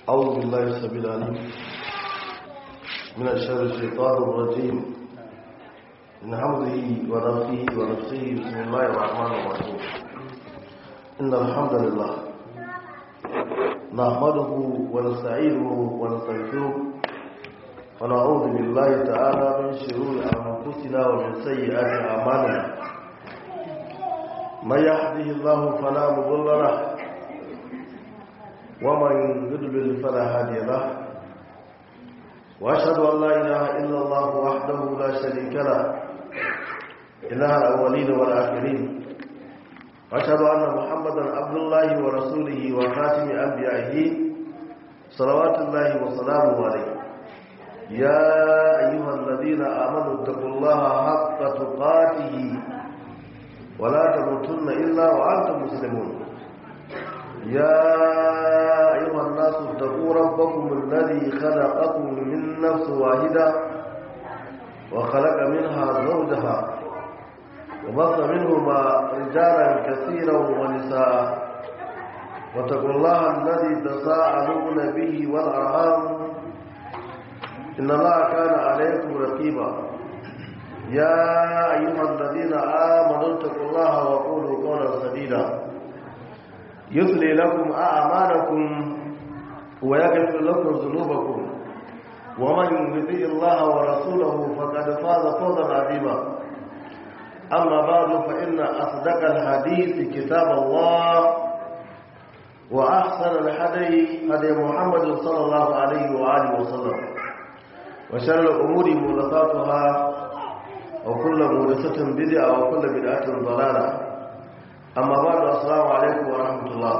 أعوذ بالله السبيل العليم من الشر الشيطان الرجيم من حمده ونفسه ونفسه بسم الله الرحمن الرحيم إن الحمد لله نحمده ونستعينه ونستغفره ونعوذ بالله تعالى من شرور أنفسنا ومن سيئات أعمالنا من يهده الله فلا مضل له ومن يضلل فلا هادي له واشهد ان لا اله الا الله وحده لا شريك له اله الاولين والاخرين واشهد ان محمدا عبد الله ورسوله وخاتم انبيائه صلوات الله وسلامه عليه يا ايها الذين امنوا اتقوا الله حق تقاته ولا تموتن الا وانتم مسلمون يا أيها الناس اتقوا ربكم الذي خلقكم من نفس واحدة وخلق منها زوجها وبث منهما رجالا كثيرا ونساء واتقوا الله الذي تساءلون به والأرحام إن الله كان عليكم رقيبا يا أيها الذين آمنوا اتقوا الله وقولوا قولا سديدا يصلي لكم أعمالكم ويغفر لكم ذنوبكم ومن يطيع الله ورسوله فقد فاز فوزا عظيما أما بعد فإن أصدق الحديث كتاب الله وأحسن الحدي هدي محمد صلى الله عليه وآله وسلم وشر الأمور محدثاتها وكل محدثة بدعة وكل بدعة ضلالة amma ba da assalamu alaikum wa rahmatullah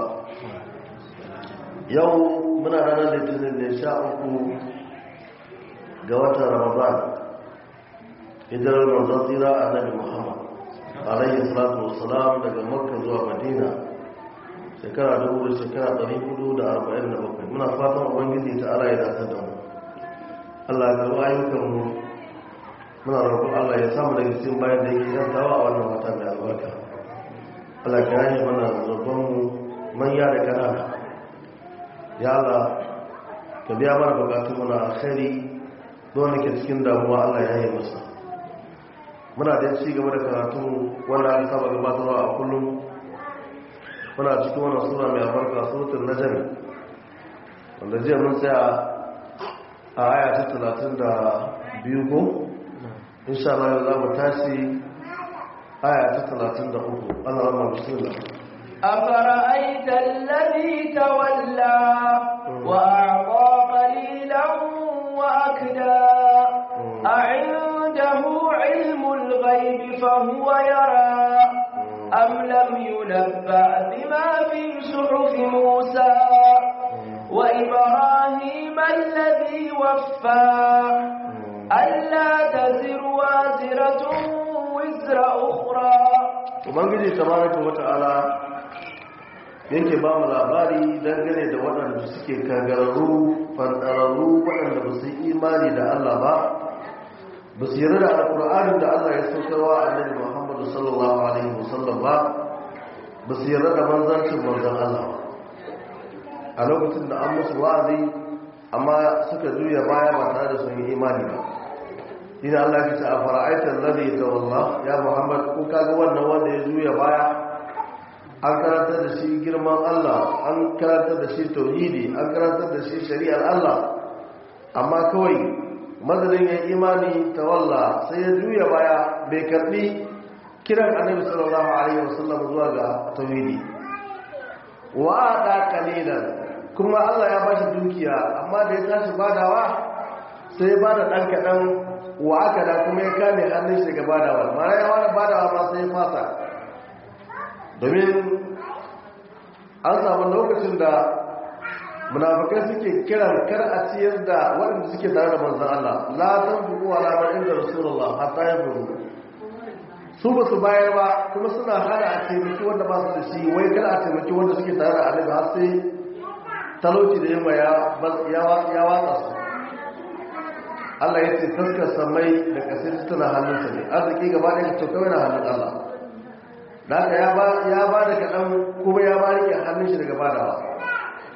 yau muna ranar litinin ne sha uku ga watan ramadan hijirar manzan tsira annabi muhammad alayhi salatu wassalam daga makka zuwa madina shekara dubu da shekara ɗari hudu da arba'in da bakwai muna fatan ubangiji ta ala ya dace da mu allah ya karɓi ayyukanmu muna roƙon allah ya samu daga cikin bayan da yake yantawa a wannan wata mai albarka Allah ka yi mana zargonmu manya da kanana ya Allah ka biya mana bukatun muna alkhairi don ke cikin damuwa Allah ya yi masa muna da ci gaba da karatu wanda aka saba gabatarwa a kullum muna cikin wannan sura mai albarka suratul najm wanda jiya mun tsaya a aya ta talatin da biyu ko insha Allah za mu tashi آية 33 أنا رمى بسم الله أفرأيت الذي تولى وأعطى قليلا وأكدى أعنده علم الغيب فهو يرى أم لم ينبأ بما في صحف موسى وإبراهيم الذي وفى ألا تزر وازرة wizra ukhra ubangiji tabaraka wata'ala yake ba mu labari dangane da waɗanda suke kangararru fantararru waɗanda ba su yi imani da Allah ba ba su yarda da alƙur'anin da Allah ya saukarwa a annabi Muhammadu sallallahu alaihi wasallam ba ba su yarda da manzancin manzon Allah ba a lokacin da an musu wa'azi amma suka juya baya ba tare da sun yi imani ba ina Allah ya ce a fara'aitar ladhi tawalla ya Muhammad ko kaga wannan wanda ya juya baya an karanta da shi girman Allah an karanta da shi tauhidi an karanta da shi shari'ar Allah amma kawai madalin ya imani tawalla sai ya juya baya bai karbi kiran annabi sallallahu alaihi wasallam zuwa ga tauhidi wa ada qalilan kuma Allah ya bashi dukiya amma da ya tashi badawa sai ya bada dan kadan wa aka da kuma ya kame hannun shi daga badawa mara ya wani badawa ma sai fasa domin an samu lokacin da munafikai suke kiran kar a ciyar da waɗanda suke tare da manzan Allah la san fuku wa lamar inda rasulullah hatta ya furu su ba su bayar ba kuma suna hana a taimaki wanda ba su da shi wai kar a taimaki wanda suke tare da annabi har sai talauci da yamma ya watsa su Allah ya ce taskar samai da kasar tana hannunsa ne arziki gaba ɗaya ka kawai na hannun Allah da haka ya ba da kaɗan kuma ya ba rike hannun shi daga badawa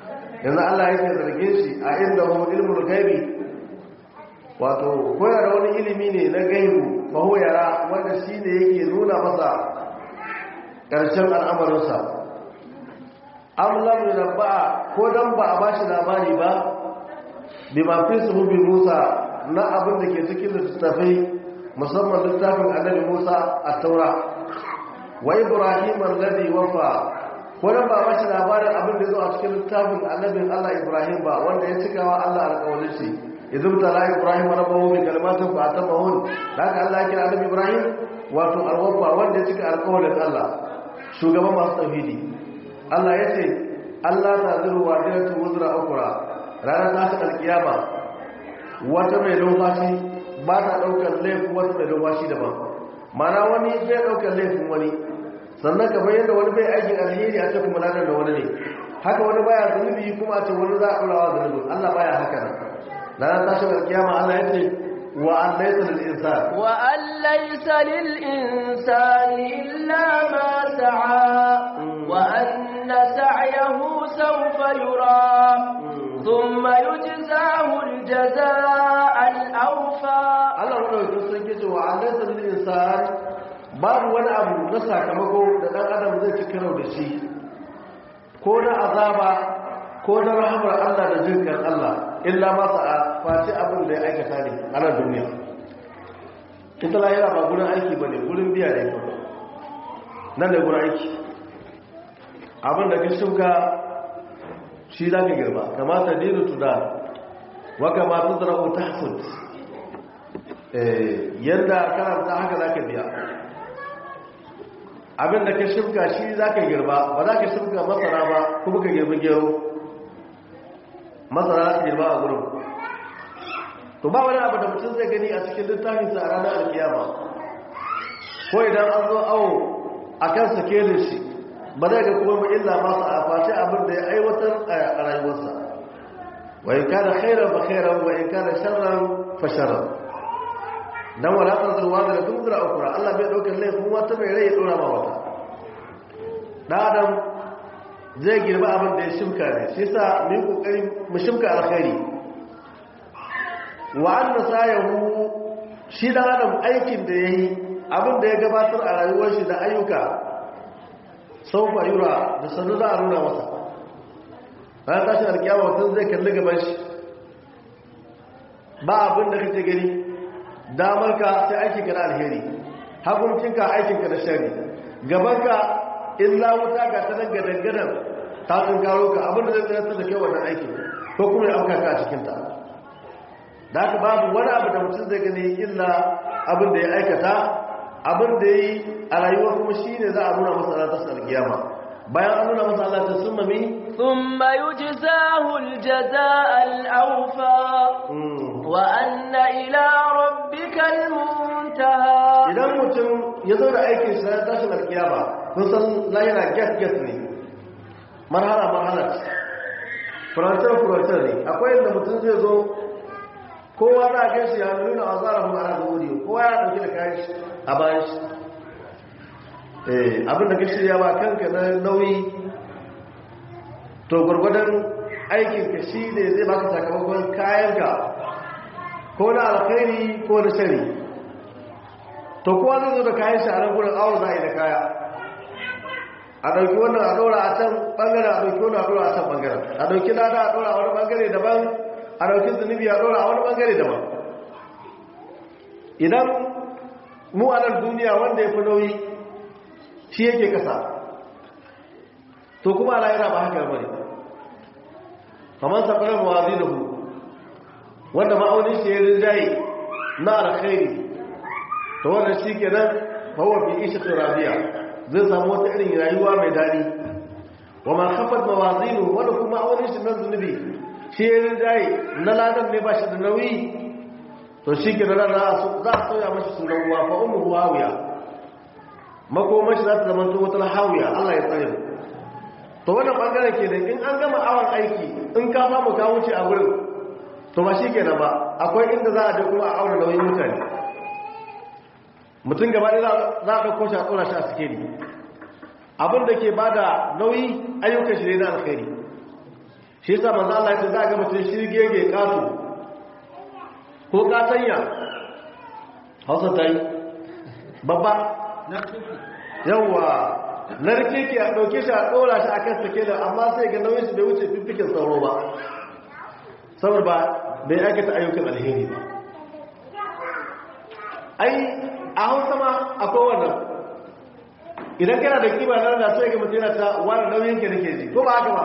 yanzu Allah yake zargin shi a inda hu ilmul gaibi wato koyar da wani ilimi ne na gaibu fa hu yara wanda shine yake nuna masa ƙarshen al'amarinsa am lam yunabba ko dan ba a bashi labari ba bima fi suhubi Musa na abin da ke cikin littattafai musamman littafin annabi Musa a taura wa Ibrahim alladhi wafa ko dan ba bashi labarin abin da zo a cikin littafin annabin Allah Ibrahim ba wanda ya cikawa Allah alƙawarin shi idan tala Ibrahim rabbahu bi kalimatin fa atamahun haka Allah ya kira annabi Ibrahim wato alwafa wanda ya cika alƙawarin Allah shugaban masu tauhidi Allah ya ce Allah ta zuru wa diratu wuzra ukra ranar tashin alkiyama wata mai numfashi ba ta daukar laifin wata mai numfashi daban mana wani zai daukar laifin wani sannan kamar yadda wani bai aikin alheri a ce kuma lanar da wani ne haka wani baya zunubi kuma a ce wani za a ɗorawa zunubin Allah baya haka nan ranar tashin alkiyama Allah ya ce wa an laisa lil insan wa an laisa lil insani illa ma sa'a wa anna sa'yahu sawfa yura thumma yujzahu al jazaa al awfa Allah madaukakin sarki ce wa an laisa lil insan babu wani abu na sakamako da dan adam zai ci karo da shi ko na azaba ko na rahamar Allah da jinkan Allah illa ma sa'a face abin da ya aikata ne a nan duniya ita lahira ba gurin aiki ba ne gurin biya ne ba nan da gurin aiki abin da ka shuka shi za ka girba kamata dinu tuda wa kamata zara'u ta hasud yadda karanta haka za ka biya abin da ka shuka shi za ka girba ba za ka shuka masara ba kuma ka girbi gero masara za ka girba a gurin to ba wani abu da mutum zai gani a cikin littafinsa a ranar alkiyama ko idan an zo awo a kan sakelin shi ba zai ga kuma ba illa masu a face abin da ya aiwatar a rayuwarsa wa in kana khairan fa khairan wa in kana sharran fa sharran dan wala tazruwa da tunzura ukura Allah bai daukar laifin wata mai rai ya dora ma wata dan adam zai girba abin da ya shimka ne shi yasa mu yi kokari mu shimka alkhairi wa anna sayahu shi dan adam aikin da yayi abin da ya gabatar a rayuwar shi da ayyuka saufa yura da sanu za a nuna masa ran tashin alkiyama mutum zai kalli gaban shi ba abin da kake gani damar ka sai aikin ka na alheri hakuncinka aikin ka na shari gaban ka illa wuta ga ta nan gadangadan ta karo ka abin da zai tsayar da kai wannan aikin ko kuma ya auka ka a cikinta da haka babu wani abu da mutum zai gani illa abin da ya aikata abin da ya yi a rayuwa kuma shi ne za a nuna masa ranar tasar alkiyama bayan an nuna masa Allah ta sun mami ثم يجزاه الجزاء الأوفى وأن إلى ربك المنتهى idan mutum ya zo da aikin shi ranar tashin alkiyama kun san layana get get ne marhala marhala furantar furantar ne akwai yadda mutum zai zo kowa za a gaishe ya nuna a tsara kuma ana zuwuri kowa ya ɗauki da kayan shi a bayan shi abinda ka shirya ba kanka na nauyi to gwargwadon aikinka shi ne zai baka sakamakon kayanka ko na alkhairi ko na shari to kowa zai zo da kayan shi a nan gudun awon za a yi da kaya a ɗauki wannan a ɗora a can ɓangaren a ɗauki wannan a ɗora a can ɓangaren a ɗauki lada a ɗora a wani ɓangare daban a ɗauki zunubi a ɗora a wani ɓangare daban idan mu a nan duniya wanda ya fi nauyi shi yake kasa to kuma ala yana ba haka bane kamar safarar mawazi da hu wanda ma'aunin shi ya rinjaye na alkhairi to wannan shi ke nan hawa fi isha turabiya zai samu wata irin rayuwa mai daɗi wa ma kafat mawazinu wanda kuma ma'aunin shi na zunubi shi ya rinjaye na ladan ne ba shi da nauyi to shi ke nan za a sauya mashi sunan ruwa fa umu hawiya makomashi za ta zama wata hawiya Allah ya tsare to wannan bangaren ke da in an gama awon aiki in ka samu ka wuce a wurin to ba shi kenan ba akwai inda za a je kuma a auna nauyin mutane mutum gaba ɗaya za a ɗauko shi a tsora shi a sikeli abin da ke bada nauyi ayyukan shi ne na alkhairi shi yasa manzo Allah ya ce za ga mutum shirgege kato ko katanya hausa ta yi babba yawa narke ke a ɗauke shi a ɗora shi a kan sake da amma sai ga nauyin shi bai wuce fiffikin sauro ba saboda ba bai aikata ayyukan alheri ba ai a hausa ma akwai wannan idan kana da kima na da sai ga mutum yana ta wani nauyin ke nake ji ko ba haka ba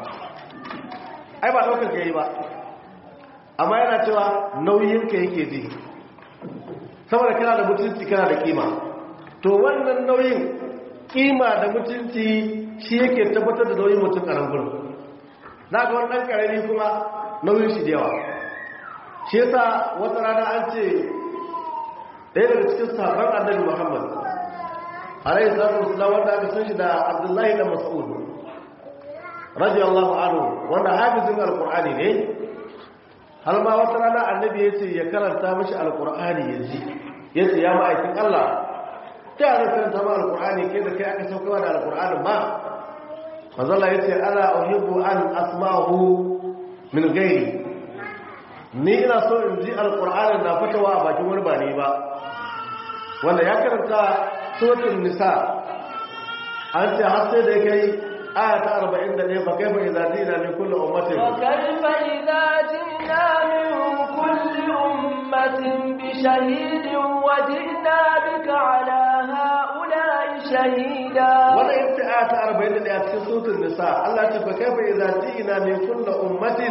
ai ba ɗaukar ka yi ba amma yana cewa nauyin ka yake ji saboda kana da mutunci kana da kima to wannan nauyin kima da mutunci shi yake tabbatar da nauyin mutum a rangur na ga wannan karami kuma nauyin shi da yawa shi yasa wata rana an ce ɗaya daga cikin sabon annabi muhammad alayhi salatu wasallam wanda aka san shi da abdullahi da mas'ud radiyallahu anhu wanda hafizin alqur'ani ne har ma wata rana annabi yace ya karanta mishi alqur'ani ya ji yace ya ma'aikin Allah ta yana karanta ma alqur'ani kai da kai aka sauka da alqur'ani ba manzo Allah yace ana uhibbu an asma'ahu min ghairi ni ina so in ji alqur'ani na fatawa a bakin wani ba ne ba wanda ya karanta suratul nisa an ce har sai da kai aya ta 41 fa kaifa idza jina min kulli ummatin wa kaifa idza jina min kulli ummatin bi shahidin wa jina bika ala haula'i shahida wannan yace aya ta 41 a cikin suratul nisa Allah ya ce fa kaifa idza jina min kulli ummatin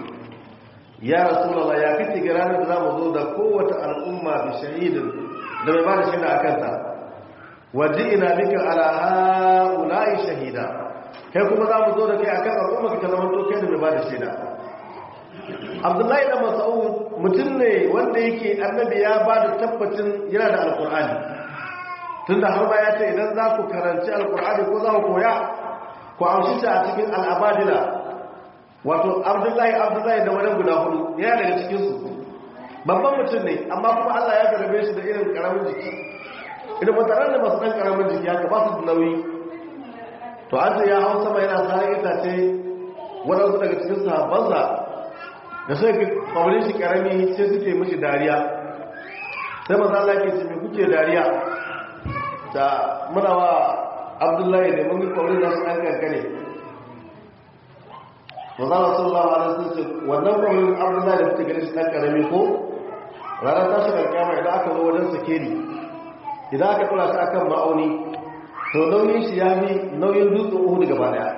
ya rasulullah ya kace ga ranar da zamu zo da kowace al'umma bi shahidin da bai ba da shaida akan ta waji'ina bika ala haula'i shahida kai kuma za mu zo da kai akan al'umma ka zama to kai da mai ba da shaida abdullahi da mas'ud mutum ne wanda yake annabi ya ba da tabbacin yana da alqur'ani tunda har ba ya ce idan za ku karanci alqur'ani ko za ku koya ku amshi shi a cikin al'abadila wato abdullahi abdullahi da wani guda hudu yana daga cikin su babban mutum ne amma kuma Allah ya garbe shi da irin karamin jiki idan mutanen da masu ɗan ƙaramin jiki haka ba su da nauyi to an ce ya hau sama yana tsarin itace waɗansu daga cikin sahabbansa da sai ka kwaurin shi ƙarami sai suke mishi dariya sai maza Allah ke ce mai kuke dariya da muna wa abdullahi ne mun yi kwaurin da su ɗan kankane maza Allah sallallahu alaihi wasallam ce wannan kwaurin abdullahi da kuke gani shi ɗan ƙarami ko ranar tashi ƙarƙama idan aka zo wajen sakeri idan aka kula shi akan ma'auni to nauyin shi ya fi nauyin dutsen uhudu gaba daya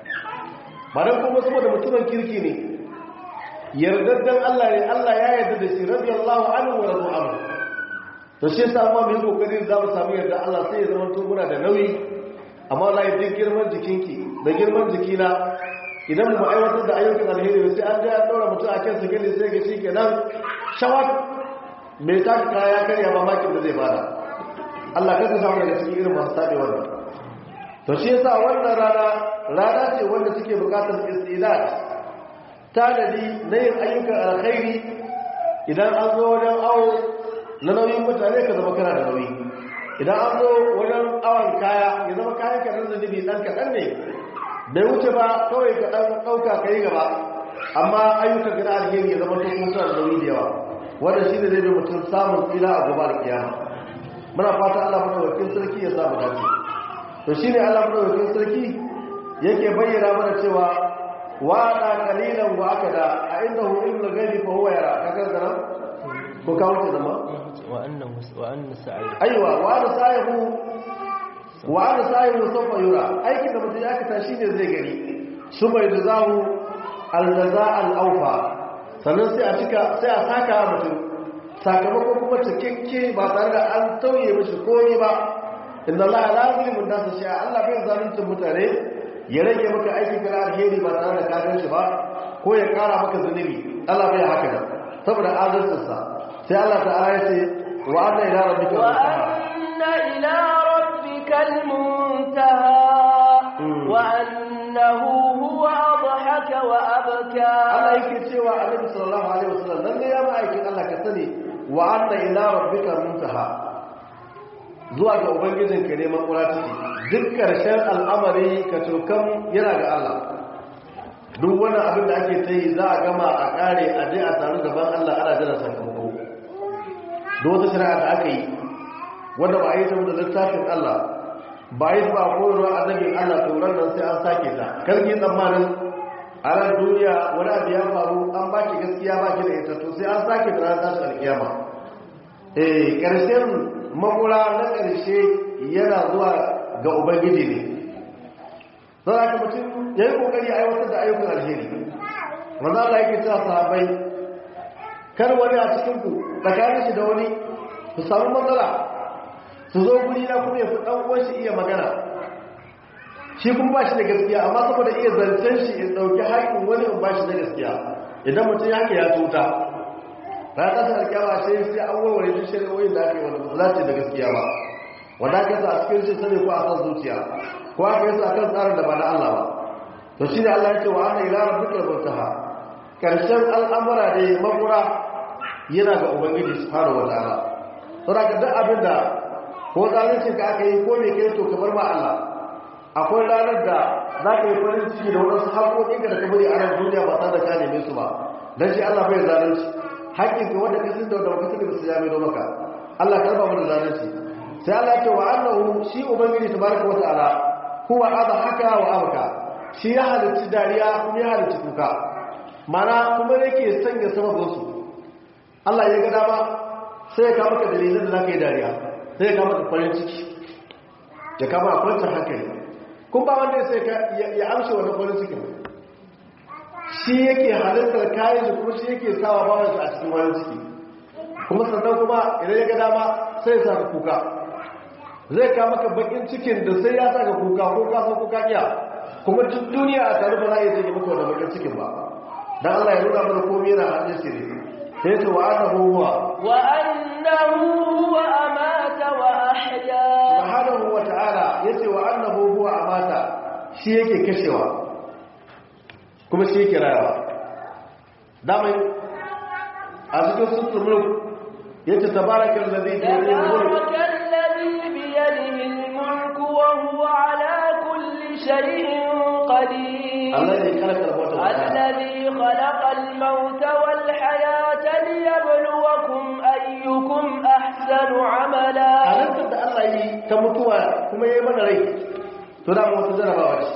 ba don kuma saboda mutumin kirki ne yardaddan Allah ne Allah ya yarda da shi radiyallahu anhu wa radu anhu to shi yasa amma mu yi kokarin za mu samu yarda Allah sai ya zama to muna da nauyi amma wallahi duk girman jikinki da girman jikina idan mu aiwatar da ayyukan alheri sai an je an daura mutum a kan sigili sai ga shi kenan shawat mai ta kaya karya ba makin da zai bada Allah ka ka samu daga cikin irin masu tabe wannan to shi yasa wannan rana rana ce wanda suke bukatar istidad tanadi na yin ayyukan alkhairi idan an zo wajen awo na nauyin mutane ka zama kana da nauyi idan an zo wajen awon kaya ya zama kayan ka nan zunubi dan kaɗan ne bai wuce ba kawai ka ɗan ɗauka ka yi gaba amma ayyukan gina alheri ya zama to kuma suna da nauyi da yawa wannan shi ne zai bi mutum samun tsira a gobe da kiyama muna fata Allah madaukakin sarki ya samu dace to shine Allah madaukakin sarki yake bayyana mana cewa wa da qalilan wa akada a indahu ilmul ghaibi fa huwa yara kaga zara ko ka wuce zama wa annahu wa anna sa'i aiwa wa da sa'ihu wa da sa'ihu sawfa yura aikin da mutum ya kata shine zai gani suma yajzahu al-jazaa al-awfa sannan sai a cika sai a saka mutum sakamako kuma cikakke ba tare da an tauye mashi komi ba inda Allah ya lazimin da su sha Allah bai zaluncin mutane ya rage maka aikin kana alheri ba tare da ka shi ba ko ya kara maka zunubi Allah bai haka da saboda adalcinsa sai Allah ta'ala ya ce wa anna ila rabbika wa anna ila rabbikal muntaha wa annahu huwa adhaka wa abka Allah yake cewa Annabi sallallahu alaihi wasallam lalle ya ma'aikin Allah ka sani wa anna ila rabbika muntaha zuwa ga ubangijinka ne makura take duk karshen al'amari ka tokan yana ga Allah duk wani abin da ake ta yi za a gama a kare a je a taru gaban Allah ana jira sakamako da wata shari'a da aka yi wanda ba a yi ta da littafin Allah ba a yi ba a koyarwa annabin Allah turan nan sai an sake ta karki tsammanin a ran duniya wani abu ya faru an ba ki gaskiya ba ki da ita to sai an sake da ranar tashin alkiyama eh karshen makura na karshe yana zuwa ga ubangiji ne don haka mutum ya yi kokari a aiwatar da ayyukan alheri wanda Allah yake cewa sahabbai kar wani a cikinku tsakanin shi da wani su samu matsala su zo guri na kuma ya fi ɗan uwan shi iya magana shi kuma ba shi da gaskiya amma saboda iya zancen shi in ɗauki haƙin wani in ba shi da gaskiya idan mutum ya ya tuta na ƙasar kyawa sai sai an warware duk shari'o'in da aka yi wanda ba su dace da gaskiya ba wanda aka sa a cikin shi sani ko a kan zuciya ko aka yi sa kan tsarin da ba na Allah ba to shi ne Allah ya ce wa ana ila rabbikal muntaha karshen al'amura da makura yana ga ubangiji subhanahu wataala to da duk abin da ko zalunci ka aka yi ko me kai to kamar ma Allah akwai ranar da za ka yi farin ciki da wadansu haƙoƙin da ka bari a nan duniya ba tare da ka neme su ba dan shi Allah bai zalunci haƙƙin ka wanda ka sin da wanda baka sani ba su ya mai do maka Allah karba mu da zalunci sai Allah ya ce wa annahu shi ubangiji tabaraka wataala huwa haka wa abka shi ya halitta dariya kuma ya halitta kuka mana kuma yake sanya sababinsu Allah ya ga dama sai ya kama ka dalilin da za ka yi dariya sai ya kama ka farin ciki ya kama a kwancin hankali kun ba wanda sai ya amshe wani farin cikin shi yake halittar kayan shi kuma shi yake sawa bawan shi a cikin farin ciki kuma sannan kuma idan ya ga dama sai ya sa ka kuka zai kama ka bakin cikin da sai ya sa ka kuka ko ka san kuka iya kuma duk duniya a tare ba za a yi zai maka wannan bakin cikin ba dan Allah ya nuna mana komai yana hannun shi ne sai ce wa annahu huwa wa annahu huwa amata wa ahya subhanahu wa ta'ala yace wa annahu huwa amata shi yake kashewa kuma shi yake rayawa damai a cikin sutur mulk yace tabarakal ladhi bi yadihi mulk بيده الملك وهو على كل شيء قدير الذي خلق الموت الذي خلق الموت والحياة ليبلوكم أيكم أحسن عملا halittar da Allah yi ta mutuwa kuma yi mana rai to da wata jarabawa ce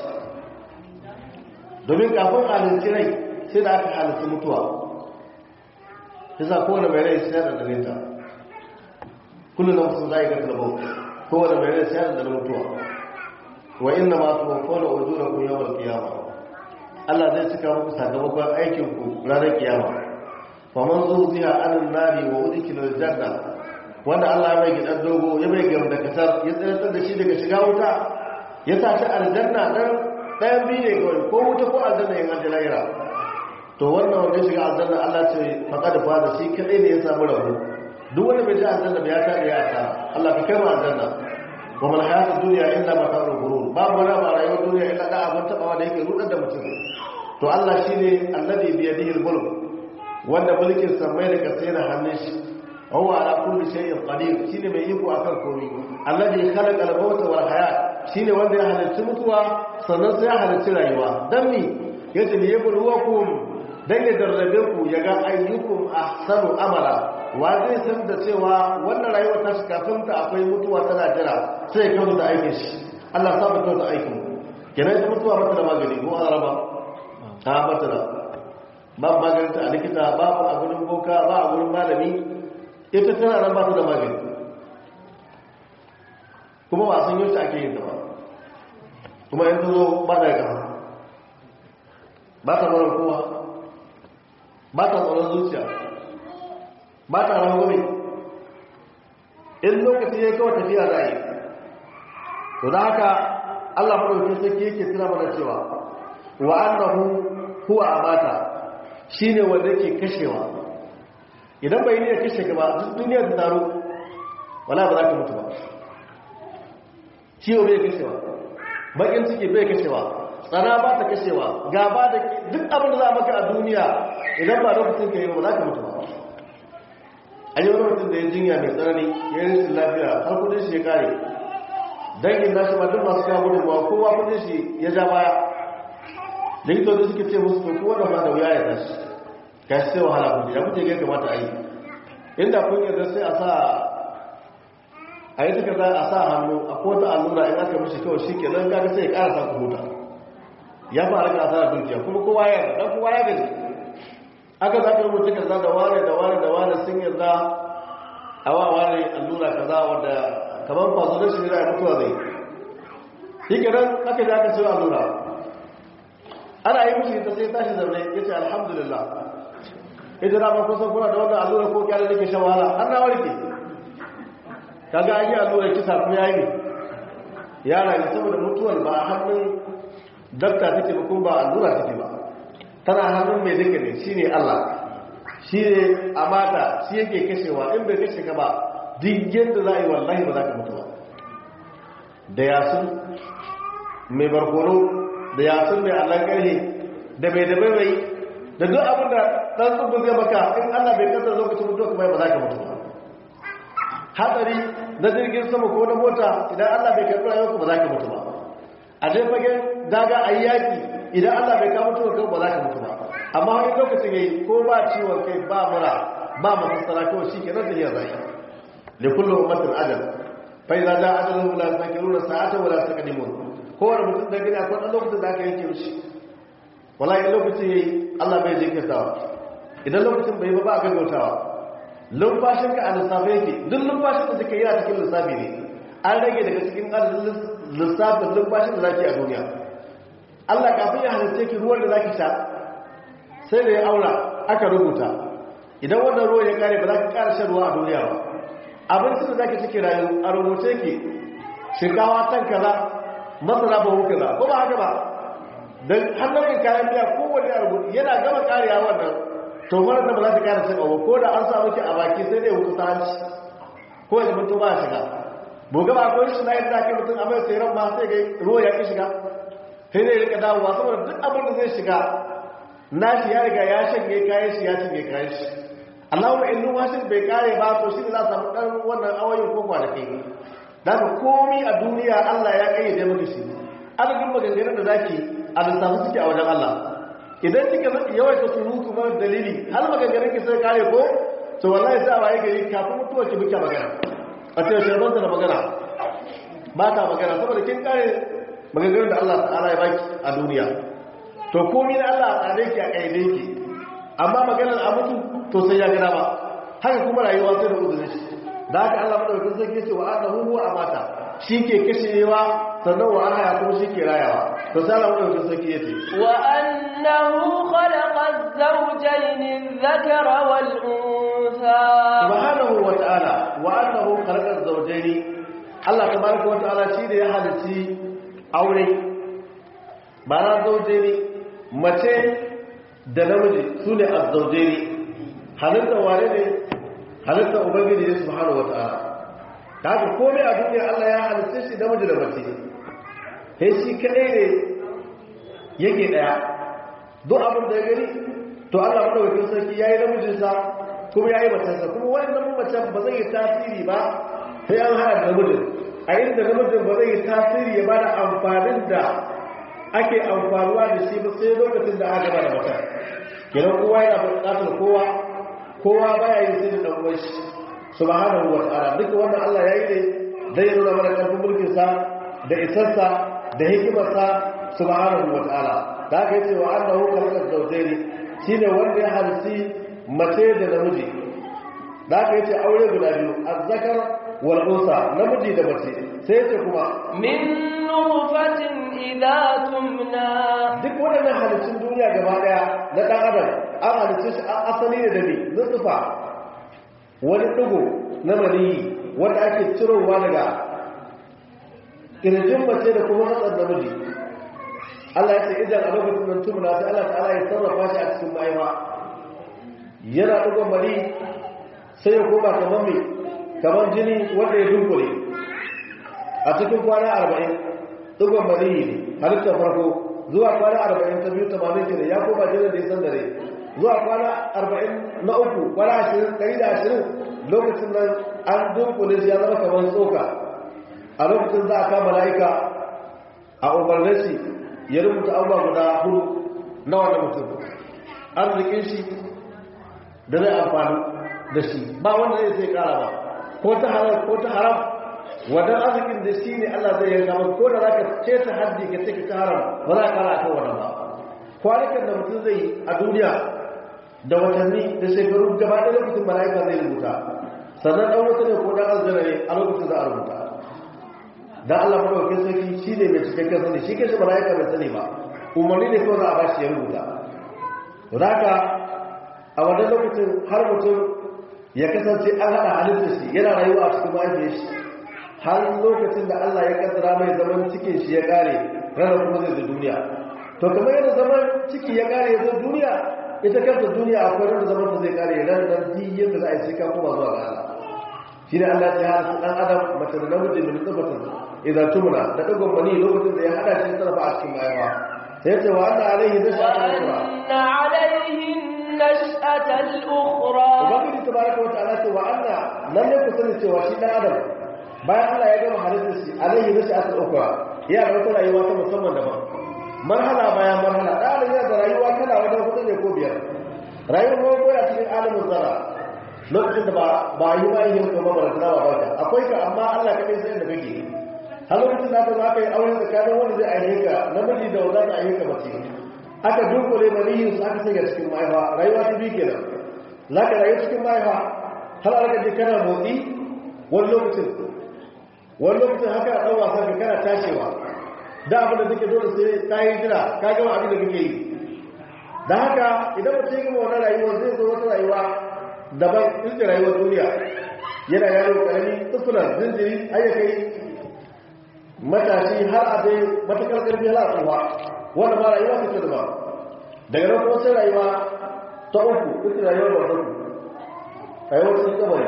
domin kafin halitti rai sai da aka halitti mutuwa ta sa kowane mai rai sai da dalinta kullum na musu zai gasa bau kowane mai rai sai da mutuwa wa inna ma su wakona ujura ku yawon kiyama Allah zai cika muku sakamakon aikinku ranar kiyama fa man zuziha anan nari wa udkhila aljanna wanda Allah mai gidan dogo ya mai gam da kasar ya tsayar da shi daga shiga wuta ya sa ta aljanna dan ɗayan biyu ne kawai ko wuta ko aljanna yin aljanna to wannan wanda ya shiga aljanna Allah ce faqad fa da shi kadai ne ya samu rabo duk wanda bai ji aljanna ba ya kada ya ta Allah ka kai mu aljanna wa mal hayatud dunya illa mata'ul ghurur babu wani ba rayuwar duniya illa da abin tabawa da yake rudar da mutum to Allah shine alladhi bi yadihi al-mulk wanda mulkin samai da kasai na hannun shi huwa ala kulli shay'in qadir shine mai iko akan komai alladhi khalaqa al-mauta wal hayat shine wanda ya halarci mutuwa sannan sai ya halarci rayuwa dan mi yace li yabluwakum dan ya darrabe ku yaga ayyukum ahsanu amala wa zai san da cewa wannan rayuwa ta shi kafin ta akwai mutuwa tana jira sai ya kawo da aikin shi Allah sa mutuwa da aikin kenan ita mutuwa mata da magani ko an raba ta mata da babu maganinta a likita babu a gurin boka ba a gurin malami ita tana nan ba ta da magani kuma ba san yau ake yin ta ba kuma yanzu zo ba da gaba ba ta tsoron kowa ba ta tsoron zuciya ba ta rangwame in lokaci ya kawo tafiya za yi to da haka allah maɗauki sarki yake tuna mana cewa wa annahu huwa amata shine wanda yake kashewa idan bai ne kashe ka ba duk duniyar ta taro wala ba za ka mutu ba ciwo bai kashewa bakin ciki bai kashewa tsana ba ta kashewa gaba da duk abin da za maka a duniya idan ba lokacin ka yi ba za ka mutu ba a yi wani mutum da ya jinya mai tsanani ya yi rashin lafiya har kudin shi ya kare dangin nashi ba duk masu kawo gudunmawa kowa kudin shi ya ja baya likitoci suke ce musu to kowa da ma da wuya ya tashi ka shi sai wahala kuke ya kuke ga kamata a yi inda kun yarda sai a sa a yi takarda a sa hannu a kota allura in aka mishi kawai shi ke nan gaga sai ya ƙara sa ku huta ya fara ka asara dukiya kuma kowa ya yarda kowa ya gaji aka za ka rubuta kaza da wane da wane da wane sun yarda a wa wane allura kaza wadda kamar faso da shi ne da mutuwa zai shi ke nan aka ji aka sai allura ana yi mishi ta sai tashi zaune ya ce alhamdulillah ita na ba kusan kuna da wannan allura ko kyale da ke shan wahala har na warke kaga an yi allura kisa ko ya yi ya rayu saboda mutuwar ba a hannun dakta take ba kuma ba allura take ba tana hannun mai duka ne shine Allah shi ne a mata shi yake kashewa in bai kashe ka ba duk yadda za a yi wallahi ba za ka mutu ba da yasun mai barkono da yasun mai allon karhe da mai da bai da duk abin da ɗan tsubu zai maka in allah bai kasar lokacin mutuwa kuma ba za ka mutu ba hatsari na jirgin sama ko na mota idan allah bai karɓi rayuwa ba za ka mutu ba a dai fagen daga a yi yaƙi idan allah bai kama mutuwa ba za ka mutu ba amma wani lokacin yayi ko ba ciwon kai ba mura ba masassara kawai shi ke nan da yin rai da kullum ummatin ajal fa idza jaa ajaluhum la yastakiruna sa'ata wa la yastaqdimun kowane mutum da gani akwai ɗan lokacin da aka yanke mishi wallahi lokacin yayi Allah bai jinkirtawa idan lokacin bai ba ba a gaggautawa lumfashin ka a lissafi yake duk lumfashin da suka yi a cikin lissafi ne an rage daga cikin adadin lissafin lumfashin da zaki a duniya Allah kafin ya halitta ki ruwan da zaki sha sai da ya aura aka rubuta idan wannan ruwan ya kare ba za ka kara shan ruwa a duniya ba abincin da zaki cike rayu a rubuce ki shinkawa tan kaza masara ba hu kaza ko ba haka ba dan hannun kayan biya kowanne a rubuce yana gama kariya wannan to wannan da ba za ta kara shan abu ko da an samu ki a baki sai dai hutu ta hanci ko ya mutu ba shiga boga ba akwai shi na yadda ake mutum a mai tseren ma sai ga ruwa ya ki shiga sai dai rika dawowa saboda duk abin da zai shiga nashi ya riga ya shanye kayan shi ya shanye kayan shi Allahumma in numfashin bai kare ba to shi ne za a samu ɗan wannan awayin ko kwanaki da ka komi a duniya Allah ya kayyade maka shi adadin maganganun da zaki a lissafi suke a wajen Allah idan kika yawaita surutu mara dalili har maganganun ki sai kare ko to wallahi sai a waye gari kafin mutuwar ki muke magana a ce sharbanta da magana ba ta magana saboda kin kare maganganun da Allah ta'ala ya baki a duniya to komi na Allah a tsare ki a kayyade ki amma maganar a mutu to sai ya gada ba haka kuma rayuwa sai da uzurin shi da haka Allah madaukakin sarki ce wa annahu huwa amata shi ke kashewa sannan wa ana kuma shi ke rayawa to sai Allah madaukakin sarki yace wa annahu khalaqa az-zawjayn adh-dhakara wal-untha subhanahu wa ta'ala wa annahu khalaqa az-zawjayn Allah tabaraka wa ta'ala shi da ya halici aure ba na zawjayn mace da namiji su ne azzauje ne halitta wane ne halitta ubangiji ne subhanahu wata'ala ta haka komai a duniya Allah ya halitta shi namiji da mace sai shi kadai ne yake daya duk abin da ya gani to Allah madaukakin sarki yayi namijinsa kuma yayi macensa kuma wannan macen ba zai yi tasiri ba sai an hada da namijin a inda namijin ba zai yi tasiri ya bada amfanin da ake amfanuwa da shi ba sai lokacin da aka gaba da mata kenan kowa yana buƙatar kowa kowa baya yin sai da dan uwan shi subhanahu wa ta'ala duka wannan Allah yayi ne zai nuna mana karfin mulkin sa da isarsa da hikimar sa subhanahu wa ta'ala da aka yi cewa annahu khalaqa zawjayn shine wanda ya halsi mace da namiji da aka yi ce aure guda biyu azzakar wal unsa namiji da mace sai ce kuma min nutfatin idza tumna duk waɗannan halittun duniya gaba ɗaya na ɗan adam an halittu shi a asali ne da ne nutsufa wani ɗigo na maniyi wanda ake cirowa daga ƙirjin mace da kuma hatsar namiji Allah ya ce idan a lokacin nan tumna sai Allah ta'ala ya sarrafa shi a cikin mahaifa yana ɗigon mani sai ya koma kamar mai kamar jini wanda ya dunkule a cikin kwana arba'in ɗigon maniyi ne halittar farko zuwa kwana arba'in ta biyu tamanin kenan ya koma jinin da ya san dare zuwa kwana arba'in na uku kwana ashirin ɗari da ashirin lokacin nan an dunkule shi ya zama kamar tsoka a lokacin za a kama mala'ika a umarnin shi ya rubuta abubuwa guda hudu na wannan mutum arzikin shi da zai amfani da shi ba wanda zai sai kara ba ko ta halal ko ta haram wannan arzikin da shi ne Allah zai yanka maka ko da za ka ce ta haddi ka ce ka ta haram ba za ka kara akan wannan ba kwanukan da mutum zai a duniya da watanni da shekaru gaba ɗaya lokacin mala'ika zai rubuta sannan ɗan wata ne ko ɗan aljanna ne a lokacin za a rubuta dan Allah madaukakin sarki shi ne mai cikakken sani shi kai shi mala'ika bai sani ba umarni ne kawai za a bashi ya rubuta haka a wannan lokacin har mutum ya kasance an haɗa halitta shi yana rayuwa a cikin mahaifiyar shi har lokacin da Allah ya kaddara mai zaman cikin shi ya kare ranar kuma zai zo duniya to kamar yadda zaman ciki ya kare ya zo duniya ita kanta duniya akwai ranar zaman ta zai kare ran nan di yadda za a yi sai ka koma zuwa ga Allah shi ne Allah ya hada dan adam mace da namiji min tsibatin idan tumna da dagon mani lokacin da ya hada shi sarrafa a cikin mahaifa sai ce wa anna alaihi nash'atul ukhra وأن عليه النشأة الأخرى ubangiji tabaraka wa ta'ala ce wa anna lalle ku sani cewa shi dan adam bayan Allah ya gama halittar shi alaihi nash'atul ukhra ya da wata rayuwa ta musamman daban marhala bayan marhala da adam yana da rayuwa kala wajen hudu ne ko biyar rayuwar farko yana cikin alamin zara lokacin da ba ba yi ba yin kuma ba da ba barka akwai ka amma Allah kadai sai da kake har lokacin da aka zo aka yi aure tsakanin wanda zai aihe ka namiji da wanda za aihe ka mace aka dunkule maniyin su aka sanya cikin mahaifa rayuwa ta biyu kenan za ka rayu cikin mahaifa har aka je kana motsi wani lokacin wani lokacin haka ɗan wasa ka kana tashewa da abin da suke dole sai ka yi jira ka gama abin da kake yi da haka idan mutum ya gama wani rayuwa zai zo wata rayuwa daban inda rayuwar duniya yana yaro karami tsufunan zinjiri ayyakai matashi har a zai matakar karfi hala tsuwa wanda ma rayuwa ta ce ba daga nan kuma sai rayuwa ta uku ita rayuwar barzaku rayuwar cikin kabari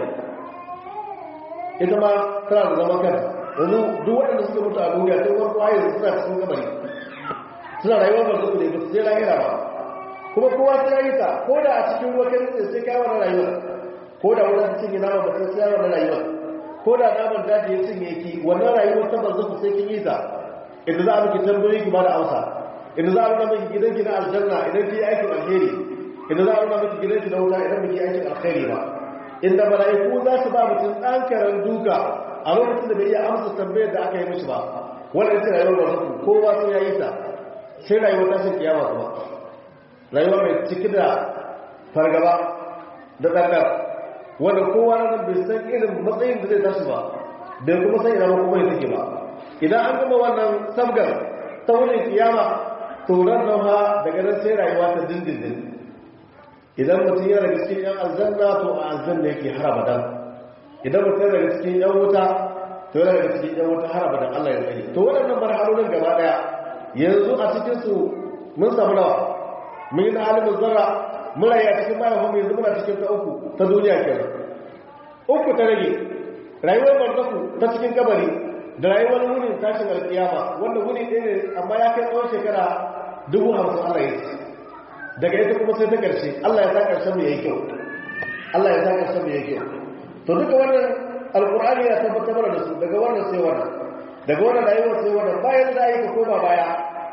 ita ma tana da zaman kanta yanzu duk waɗanda suka mutu a duniya sai wani kwaye suna cikin kabari suna rayuwar barzaku ne ba su sai lahira ba kuma kowa sai yayi ta ko da a cikin ruwa kai tsaye sai kai wannan rayuwar ko da wannan cikin nama ba sai sai wannan rayuwar ko da naman daji ya cinye ki wannan rayuwar ta barzaku sai kin yi ta idan za a miki tambayoyi ki ba da amsa idan za a nuna miki gidan ki na aljanna idan ki yi aikin alheri idan za a nuna miki gidan ki na wuta idan miki aikin alheri ba inda mala'iku za su ba mutum ɗan karen duka a lokacin da bai iya amsa tambayar da aka yi mishi ba wannan ita rayuwar barzaku kowa sai ya yi ta sai rayuwar tashin kiyama kuma rayuwa mai ciki da fargaba da ɗanɗar wanda kowa na bai san irin matsayin da zai tashi ba bai kuma san ina kuma ya take ba idan an gama wannan sabgar ta wurin kiyama turan nan ha daga nan sai rayuwa ta dindindin idan mutum yana daga cikin yan aljanna to a aljanna yake har abadan idan mutum yana daga cikin yan wuta to yana daga cikin yan wuta har abadan Allah ya tsare to waɗannan marhalolin gaba daya yanzu a cikin su mun samu nawa mun yi na alimin zarra muna yi a cikin mahaifin mai yanzu muna cikin ta uku ta duniya kenan uku ta rage rayuwar barzaku ta cikin kabari da rayuwar wunin tashin alkiyama wanda wuni ɗaya ne amma ya kai tsawon shekara dubu hamsin Allah ya ce daga ita kuma sai ta ƙarshe Allah ya sa ƙarshen mai yayi kyau Allah ya sa ƙarshen mai yayi kyau to duka wannan alƙur'ani ya tabbatar da su daga wannan sai wannan daga wannan rayuwar sai wannan bayan da yi ka koma baya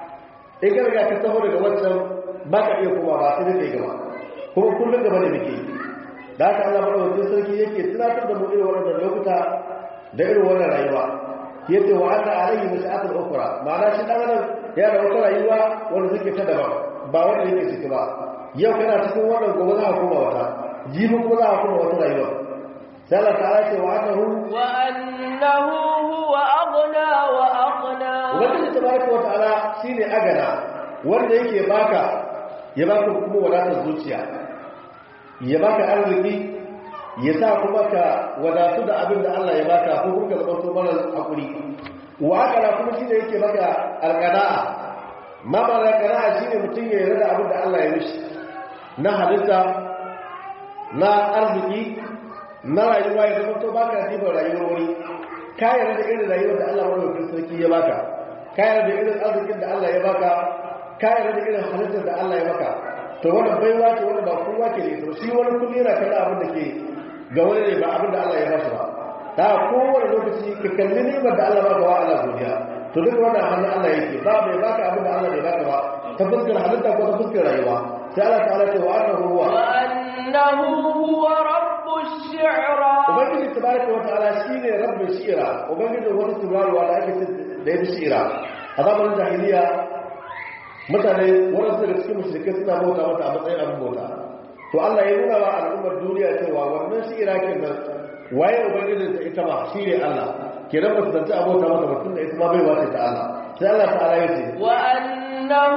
in ka riga ka taho daga wancan ba ka iya koma ba sai dai gaba kuma kullum gaba da muke da haka Allah madaukakin sarki yake tunatar da mu irin wannan lokuta da irin wannan rayuwa yace wa anna alayhi mas'atul ukhra ma'ana shi dan adam ya da wata rayuwa wanda take ta daban ba wanda yake ciki ba yau kana cikin wannan gobe za ka koma wata jibi kuma za ka koma wata rayuwa sai Allah ta'ala ce wa annahu wa annahu huwa aghna wa aqna ubangiji tabaraka wa ta'ala shine agana wanda yake baka ya baka kuma wadatar zuciya ya baka arziki ya sa kuma ka wadatu da abin da Allah ya baka ko kuma ka zama to mara hakuri wa akala kuma shine yake baka alqana'a ma ba alqana'a shine mutum ya yarda da abin da Allah ya mishi na halitta na arziki na rayuwa ya zama to baka diba rayuwar wani ka yarda da irin rayuwar da Allah madaukakin sarki ya baka ka yarda da irin arzikin da Allah ya baka ka yarda da irin halittar da Allah ya baka to wannan baiwa ce wanda ba kowa ke da ita shi wani kullum yana kalla abin da ke ga wani ne ba abin da Allah ya ba shi ba ta kowane lokaci ka kalli ni'imar da Allah baka wa Allah godiya to duk wannan hannun Allah yake ba mai baka abin da Allah bai baka ba ta fuskar halitta ko ta fuskar rayuwa sai Allah ta'ala ce wa annahu huwa وأنه هو رب الشعرى ubangiji tabaraka wa ta'ala shine rabbul shi'ra ubangiji wata tabarwa da ake da yake shi'ra a zamanin jahiliya mutane waɗansu daga cikin mushrikai suna bauta mata a matsayin abin bauta to Allah ya nuna wa al'ummar duniya cewa wannan shi'ra kenan waye ubangijin ta ita ma shine Allah kenan ba su zanta a bauta mata mutum da ita ma bai wace ta Allah sai Allah ta'ala ya ce وأنه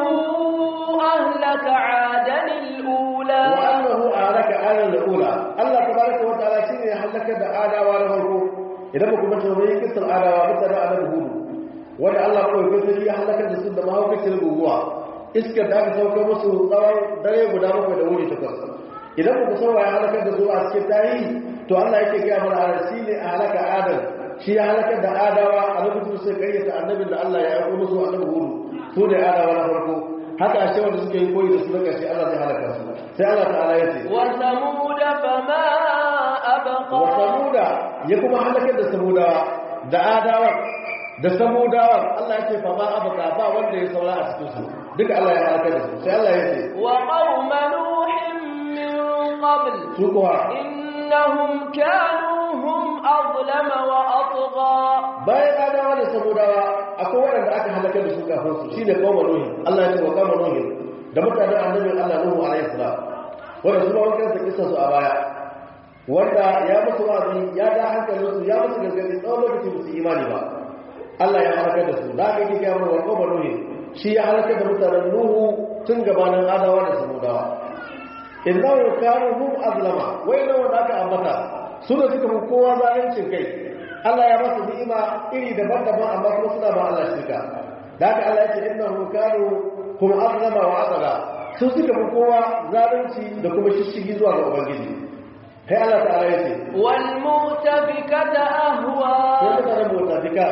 أهلك عادا الأولى وأنه أهلك آلا الأولى الله تبارك وتعالى شيء يحلك دا آداوا نفرقو إذا بكم متومي كسر آداوا مثلا على الهود wanda Allah kawai kai sai ya halaka da su da mahaukacin guguwa iskar da aka sauka musu tsawon dare guda bakwai da wuri takwas idan ku san ya halaka da su a cikin tarihi to Allah yake gaya mana a shi ne a halaka adam shi ya halaka da adawa a lokacin sai karyata annabin da Allah ya aiko musu annabi hudu su ne adawa na farko haka a cewa da suke yi koyi da su na ƙarshe Allah zai halaka su sai Allah ta'ala ya ce وثمود فما أبقى wa samuda ya kuma halakar da samudawa da adawa da samudawa Allah ya ce fa ma abaka ba wanda ya saura a cikin su duka Allah ya halakar da su sai Allah ya ce وقوم نوح من قبل su kuwa إنهم كانوا هم أظلم وأطغى bayan adawa da samudawa akwai waɗanda aka halakar da su kafin su shine kauma nuhi Allah ya ce wa kauma nuhi da mutanen annabin Allah Nuhu alaihi salam wanda su ma wankan sa kissa su a baya wanda ya musu wa'azi ya da hankalin su ya musu gargadi tsawon lokaci ba su imani ba Allah ya halakar da su da aka yi kiyamar wa kauma nuhi shi ya halakar da mutanen Nuhu tun gabanin adawa da samudawa innahu kanu hum azlama wai nan wanda aka ambata su da suka fi kowa zalincin kai Allah ya masu ni'ima iri daban-daban amma kuma suna ba Allah shirka da haka Allah ya ce innahu kanu hum azlama wa azala su suka fi kowa zalunci da kuma shishigi zuwa ga ubangiji kai Allah ta'ala ya ce والمؤتفكة أهوى sai mutanen mutafika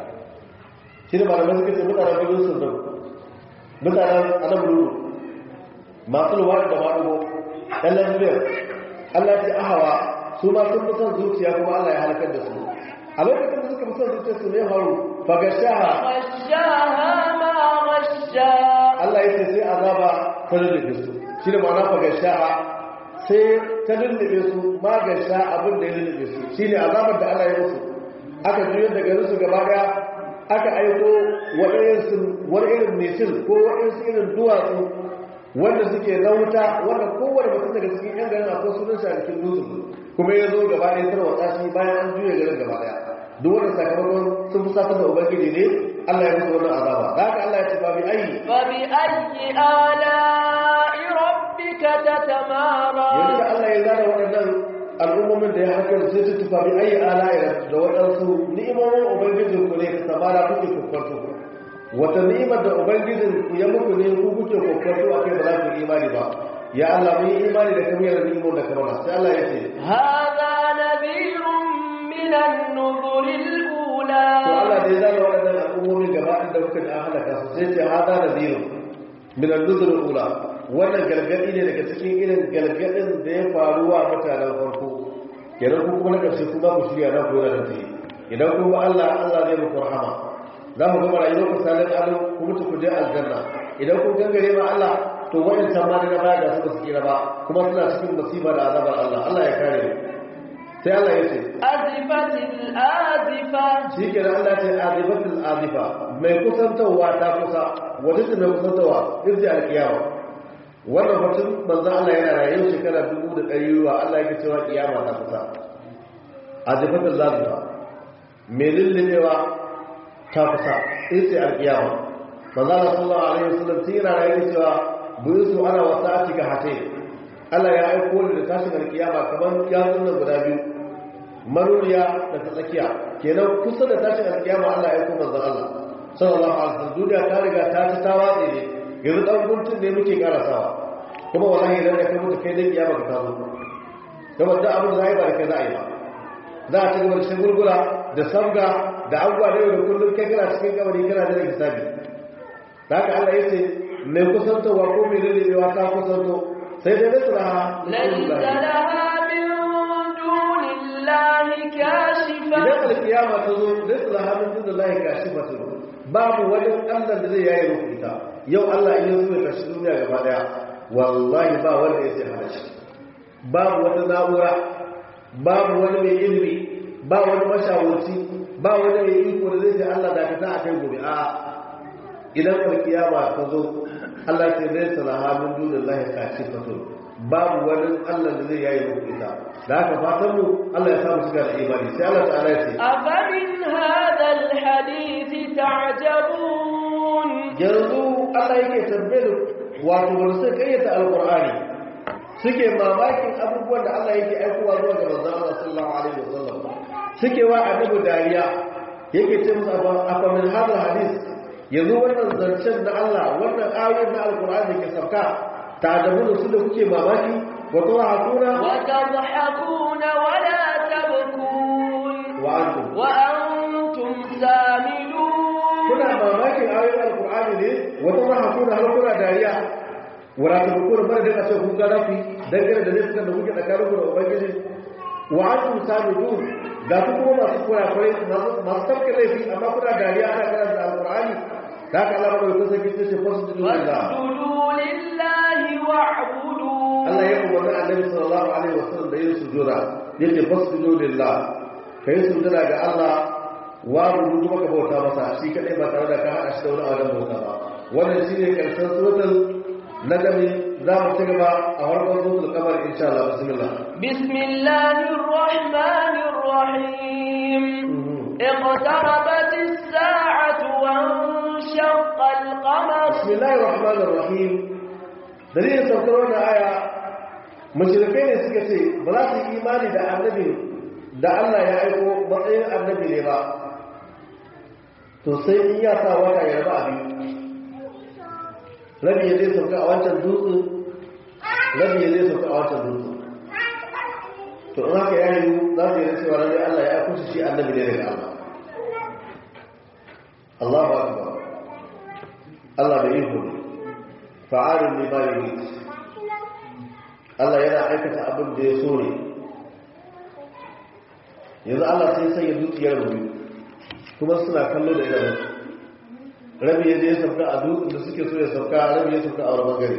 shi ne malamai suka ce mutanen birnin sun zau mutanen anabulu masu luwa da maɗugo ɗan lafiyar Allah ce ahawa su ma sun fi son zuciya kuma Allah ya halakar da su a lokacin da suka fi son zuciya su ne haru fagashaha غشاها ما غشا Allah ya ce sai azaba ta lullube su shi ne ma'ana fagashaha sai ta lullube su magasha abin da ya lullube su shi ne azabar da Allah ya musu aka juyo da garin su gaba daya aka aiko wani irin mesin ko waɗansu irin duwatsu wanda suke na wuta wanda kowane mutum daga cikin yan garin akwai sunan shi a cikin dutsen kuma ya zo gaba ɗaya tarwatsa shi bayan an juya garin gaba ɗaya duk wanda sakamakon sun fusatar da ubangiji ne Allah ya musu wannan azaba da haka Allah ya ce babu ayi فبأي آلاء ربك تتمارى yanzu da Allah ya zana waɗannan al'ummomin da ya haka sai su tufa bi ayi ala'ira da waɗansu ni'imomin ubangijin ku ne ka samara kuke kwakwato wata ni'imar da ubangijin ku ya muku ne ku kuke kwakwato a kai ba za ku yi imani ba ya Allah mun yi imani da kamar da ni'imar da kamar sai Allah ya ce هذا نذير من النذر الأولى to Allah da ya zana waɗannan al'ummomin gaba da kuka da an halaka su sai ce hada nadhirun min an-nuzur ula wannan gargadi ne daga cikin irin gargadin da ya faru wa mutanen farko kenan ku kuma na ƙarshe kuma ku shirya na ku yana da idan kuma Allah Allah zai muku rahama za mu gama rayuwar ku salin alu ku mutu ku je aljanna idan kun gangare ma Allah to wayancan ma daga baya ga su ba su kira ba kuma suna cikin musiba da azabar Allah Allah ya kare mu sai Allah ya ce أزفت الآزفة shi ke da Allah ce azifatul azifa mai kusantarwa ta kusa wata ce mai kusantarwa irji alkiyama wannan batun manzan Allah yana rayu shekara dubu da ɗari ruwa Allah yake cewa kiyama ta kusa azifatul azifa mai lullubewa ta kusa irji alkiyama manzan Allah sallallahu alaihi wasallam tun yana rayu cewa buyi su ana wasa a cika hate Allah ya aiko ni da tashin alkiyama kamar yatsun nan guda biyu maruriya da ta tsakiya kenan kusa da tashin alkiyama Allah ya kuma manzon Allah sallallahu alaihi wasallam duniya ta riga ta ci ta watse ne yanzu dan guntun ne muke karasawa kuma wallahi idan da kai mutu kai dai kiyama ka tazo kuma da abin da zai ba da kai za a yi ba za a ci gaba da shagulgula da sabga da abubuwa da yau da kullum kai kana cikin kabari kana da hisabi da haka Allah ya ce mai kusantowa ko mai lalacewa ta kusanto sai dai nasara ليس لها من دون الله كاشفة idan alkiyama ta zo zai tsara hannun jin da lahi kashi fatu babu wajen allah da zai yayi muku ita yau Allah in yanzu ya tashi duniya gaba daya wallahi ba wanda ya ce hana shi babu wata na'ura babu wani mai ilimi ba wani mashawarci ba wani mai iko da zai ce Allah da ka ta akai gobe a idan alkiyama ta zo Allah ce zai salaha min dunillahi kashifatun babu wani Allah da zai yayi muku ita da haka fatan mu Allah ya samu shiga da imani sai Allah ta'ala ya ce أفمن هذا الحديث تعجبون yanzu Allah yake tambayar wato wanda suka kayyata alqur'ani suke mamakin abubuwan da Allah yake aikowa zuwa ga manzon Allah sallallahu alaihi wasallam suke wa annabi dariya yake ce musu afa min hadha hadith yanzu wannan zancen na Allah wannan ayoyin na alqur'ani da ke sauka ta da su da kuke mamaki wa tawhakuna وتضحكون ولا تبكون wa antum وأنتم سامدون kuna mamakin ayoyin alkur'ani ne wata ma hakuna har kuna dariya wala ta buku da mara daga ce kun ga rafi dangane da nufin da kuke tsakanin ku da ubangiji wa antum samidun ga ku kuma masu kurakurai masu tafka laifi amma kuna dariya ana karanta alkur'ani da haka Allah bai kusa kice ce fasu da lillah واسجدوا لله واعبدوا Allah ya umarni annabi sallallahu alaihi wasallam da yin sujuda yake fasjudu lillah kai sujuda ga Allah wa rubutu maka bauta masa shi kadai ba tare da ka hada shi da wani wajen bauta ba wannan shine karshen suratul najmi za mu ci gaba a farkon suratul qamar insha Allah bismillah بسم الله الرحمن الرحيم اقتربت الساعة وانشق القمر bismillahir rahmanir rahim dalilin saukar wannan aya mushrikai ne suka ce ba za su yi imani da annabi da Allah ya aiko matsayin annabi ne ba to sai in ya sa wata ya raba abin rabi ya zai sauka a wancan dutsen rabi ya zai sauka a wancan dutsen to in haka ya yi za su yi cewa rabi Allah ya aiko shi annabi ne daga Allah Allahu akbar Allah bai yi hudu fa'arin ne ba yi Allah yana aikata abin da ya so ne yanzu Allah sai sanya dukiyar rubi kuma suna kallo da idanun rabi ya je ya sauka a dutsen da suke so ya sauka rabi ya sauka a wani bangare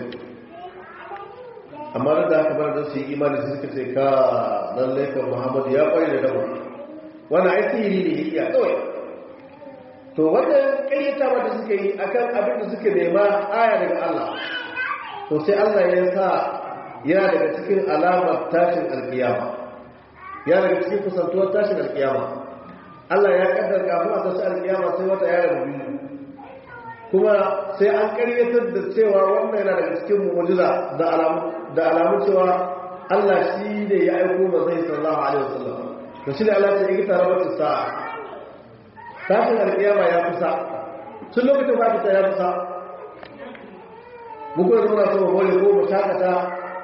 amma da haka bar da su yi imani su suka ce ka lallai kan muhammadu ya kware da dama wani aiki ne ne ya iya kawai to wannan karyata wanda suka yi akan abin da suka nema aya daga Allah to sai Allah ya sa yana daga cikin alamar tashin alkiyama ya daga cikin kusantuwar tashin alkiyama Allah ya kaddar kafin a tashi alkiyama sai wata yara da biyu kuma sai an karyatar da cewa wannan yana daga cikin mu'jiza da alamu da alamun cewa Allah shi ne ya aiko manzon sallallahu alaihi wasallam to shi ne Allah ya yi tarabatu sa'a tashin alkiyama ya kusa tun lokacin ba ta ya kusa mu kuma muna so mu bole ko mu takata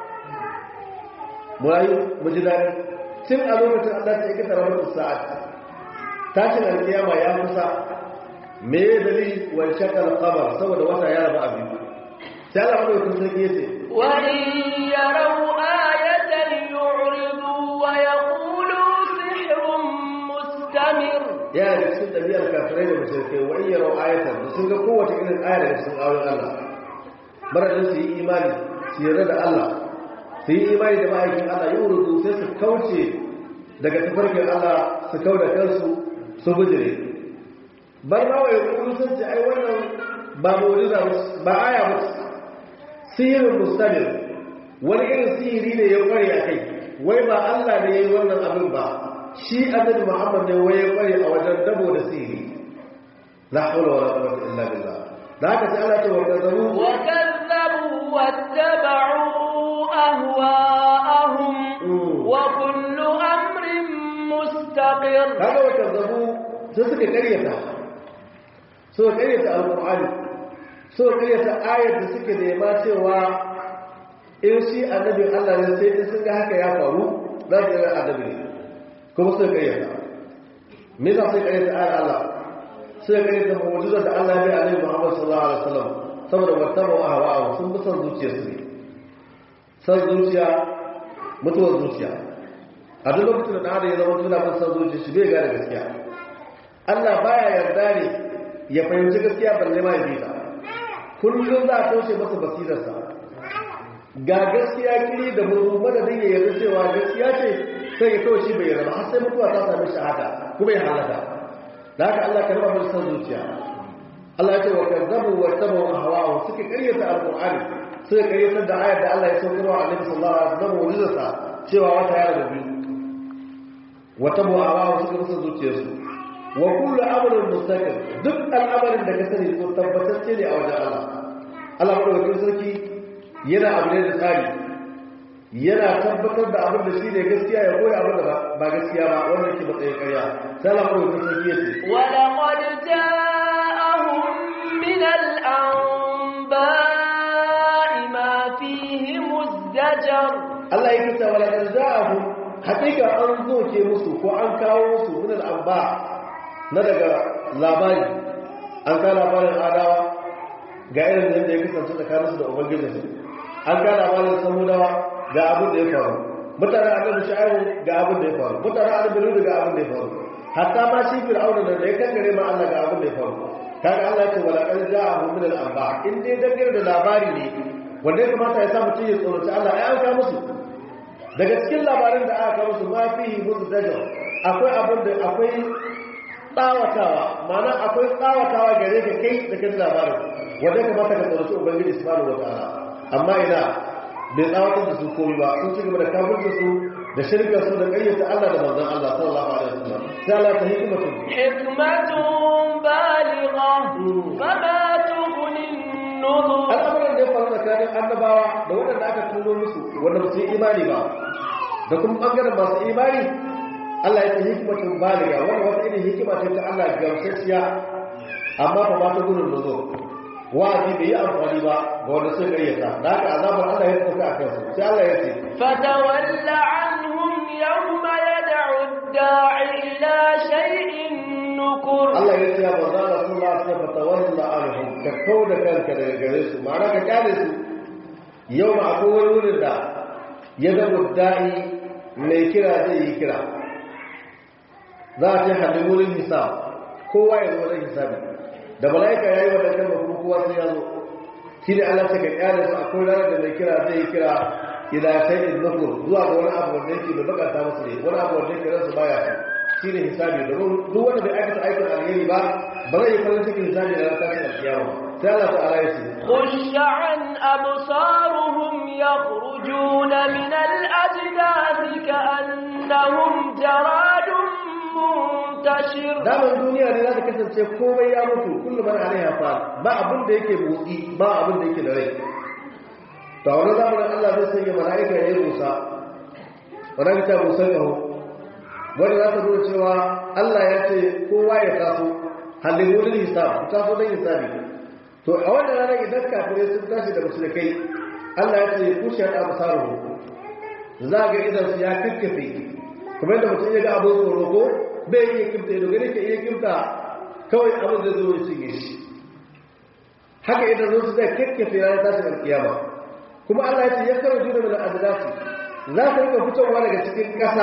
mu rayu mu ji daɗi tun a lokacin Allah ta yi tarabatu sa'a tashin alkiyama ya kusa me ya dalili wani shakal kamar saboda wata ya raba abin sai Allah mai kun sarki yace وإن يروا آية يعرضوا ويقولوا سحر مستمر ya da cikin ɗabi'ar kafirai da mashirkai wa iya rau ayatar da sun ga kowace irin aya daga cikin ayoyin Allah maradin su yi imani su yarda da Allah su yi imani da ma'aikin Allah yi wurudu sai su kauce daga tafarkin Allah su kau da kansu su bujire bar ma wa yakulu sun ce ai wannan ba mu'jiza ba aya ba sihirin mustamir wani irin sihiri ne ya kware a kai wai ba Allah ne ya yi wannan abin ba shi annabi Muhammad ne wai ya kware a wajen dabo da sihiri la hawla wala quwwata illa billah da haka sai Allah ya ce wa kazaru وكذبوا واتبعوا أهواءهم وكل أمر مستقر kaga wa kazaru sai suka karyata suka karyata alqur'ani suka karyata ayar da suke nema cewa in shi annabi Allah ne sai in sun ga haka ya faru za su ga annabi ne kuma suka karyata me za su karyata ayar Allah suka karyata mu'jizar da Allah ya bi annabi Muhammad sallallahu alaihi wasallam saboda wattaba ahwa'a sun bi son zuciyarsu ne san zuciya mutuwar zuciya a duk lokacin da ɗan ya zama tuna bin san zuciya shi bai gane gaskiya Allah baya yarda ne ya fahimci gaskiya balle ma ya bi ta kullum za a toshe masa basirarsa ga gaskiya kiri da mutu madadin ya yarda cewa gaskiya ce sai ya kawai shi bai yarda har sai mutuwa ta sami shahada kuma ya halaka da haka Allah ka raba mai san zuciya Allah ya ce wa kazzabu wa tabu hawa suka karyata alqur'ani suka karyatar da ayar da Allah ya saukar wa Annabi sallallahu alaihi wasallam mu'jizarsa cewa wata yara da biyu wa tabu hawa suka musa zuciyarsu wa kullu amrin mustaqim duk al'amarin da ka sani ko tabbatacce ne a wajen Allah Allah madaukakin sarki yana abu ne da tsari yana tabbatar da abin da shi ne gaskiya ya koya abin da ba gaskiya ba wannan ke matsayin karya sai Allah madaukakin sarki ya ce wa laqad ja'ahum min al-anba'i ma fihi muzdajar Allah ya kisa wala kan za'ahu hakika an zo ke musu ko an kawo musu min al-anba na daga labari an ka labarin adawa ga irin da ya kasance tsakaninsu da ubangijinsu an ka labarin samudawa ga abin da ya faru mutanen annabi shu'aibu ga abin da ya faru mutanen annabi lutu ga abin da ya faru hatta ma shi fir'auna da ya kankare ma Allah ga abin da ya faru kaga Allah ya ce wala qad ja'ahu min al-anba in dai dangane da labari ne wanda ya kamata ya sa mutum ya tsoraci Allah ya aka musu daga cikin labarin da aka musu ma fihi muzdajar akwai abin da akwai tsawatawa ma'ana akwai tsawatawa gare ka kai da kan labarin wanda ya kamata ka tsoraci ubangiji subhanahu wataala amma ina bai tsawatar da su komi ba sun ci gaba da kafirta su da shirka su da ƙayyata Allah da manzon Allah sallallahu alaihi wasallam sai Allah ta hikmatu hikmatun baligha fama tughni an-nuzur al'amuran da ya faru tsakanin annabawa da waɗanda aka tuno musu wanda ba su yi imani ba da kuma ɓangaren masu imani Allah ya ta hikmatun baliga wanda wata irin hikima ce ta Allah gamsasshiya amma fa ba ta gudun nuzur wa'azi bai yi amfani ba ga wanda sun gayyata da haka azabar Allah ya tafi a kansu sai Allah ya ce fatawalla anhum yawma yad'u ad-da'i ila shay'in nukur Allah ya ce ya manzo Allah sallallahu alaihi wasallam fatawalla anhum ka kauda kanka daga gare su ma'ana ka kyale su yau ma akwai wani wurin da ya ga da'i mai kira zai yi kira za a ce hadin wurin hisab kowa ya zo wajen hisabi da mala'ika ya yi wadda kan kuma kowa sai ya zo shi ne Allah ta ka kyale su akwai ranar da mai kira zai kira ila shay'in nufur zuwa ga wani abu wanda yake da bakanta musu ne wani abu wanda yake ransu baya so shi ne hisabi da duk wanda bai aikata aikin alheri ba ba zai yi farin cikin hisabi da ranar tashin alkiyama sai Allah ta'ala ya ce خشعا أبصارهم يخرجون من الأجداث كأنهم جراد منتشر daman duniya ne za ta kasance komai ya mutu kullum man alaiha fa ba abin da yake motsi ba abin da yake da rai to wani zamanin Allah zai sanya mala'ika ya yi musa wannan ta musa gaho wanda za ta nuna cewa Allah ya ce kowa ya taso halin wurin hisab taso don hisabi to a wannan ranar idan kafirai sun tashi da musulkai Allah ya ce kushe da abusaruhu za ga idan su ya kakkafe kuma yadda mutum ya ga abin tsoro ko bai iya kimta ido gani ke iya kimta kawai abin da zo shi ne shi haka idan zo su zai kakkafe ranar tashin alkiyama kuma Allah ya ce ya karo juna da adalasi za ta rika fitowa daga cikin ƙasa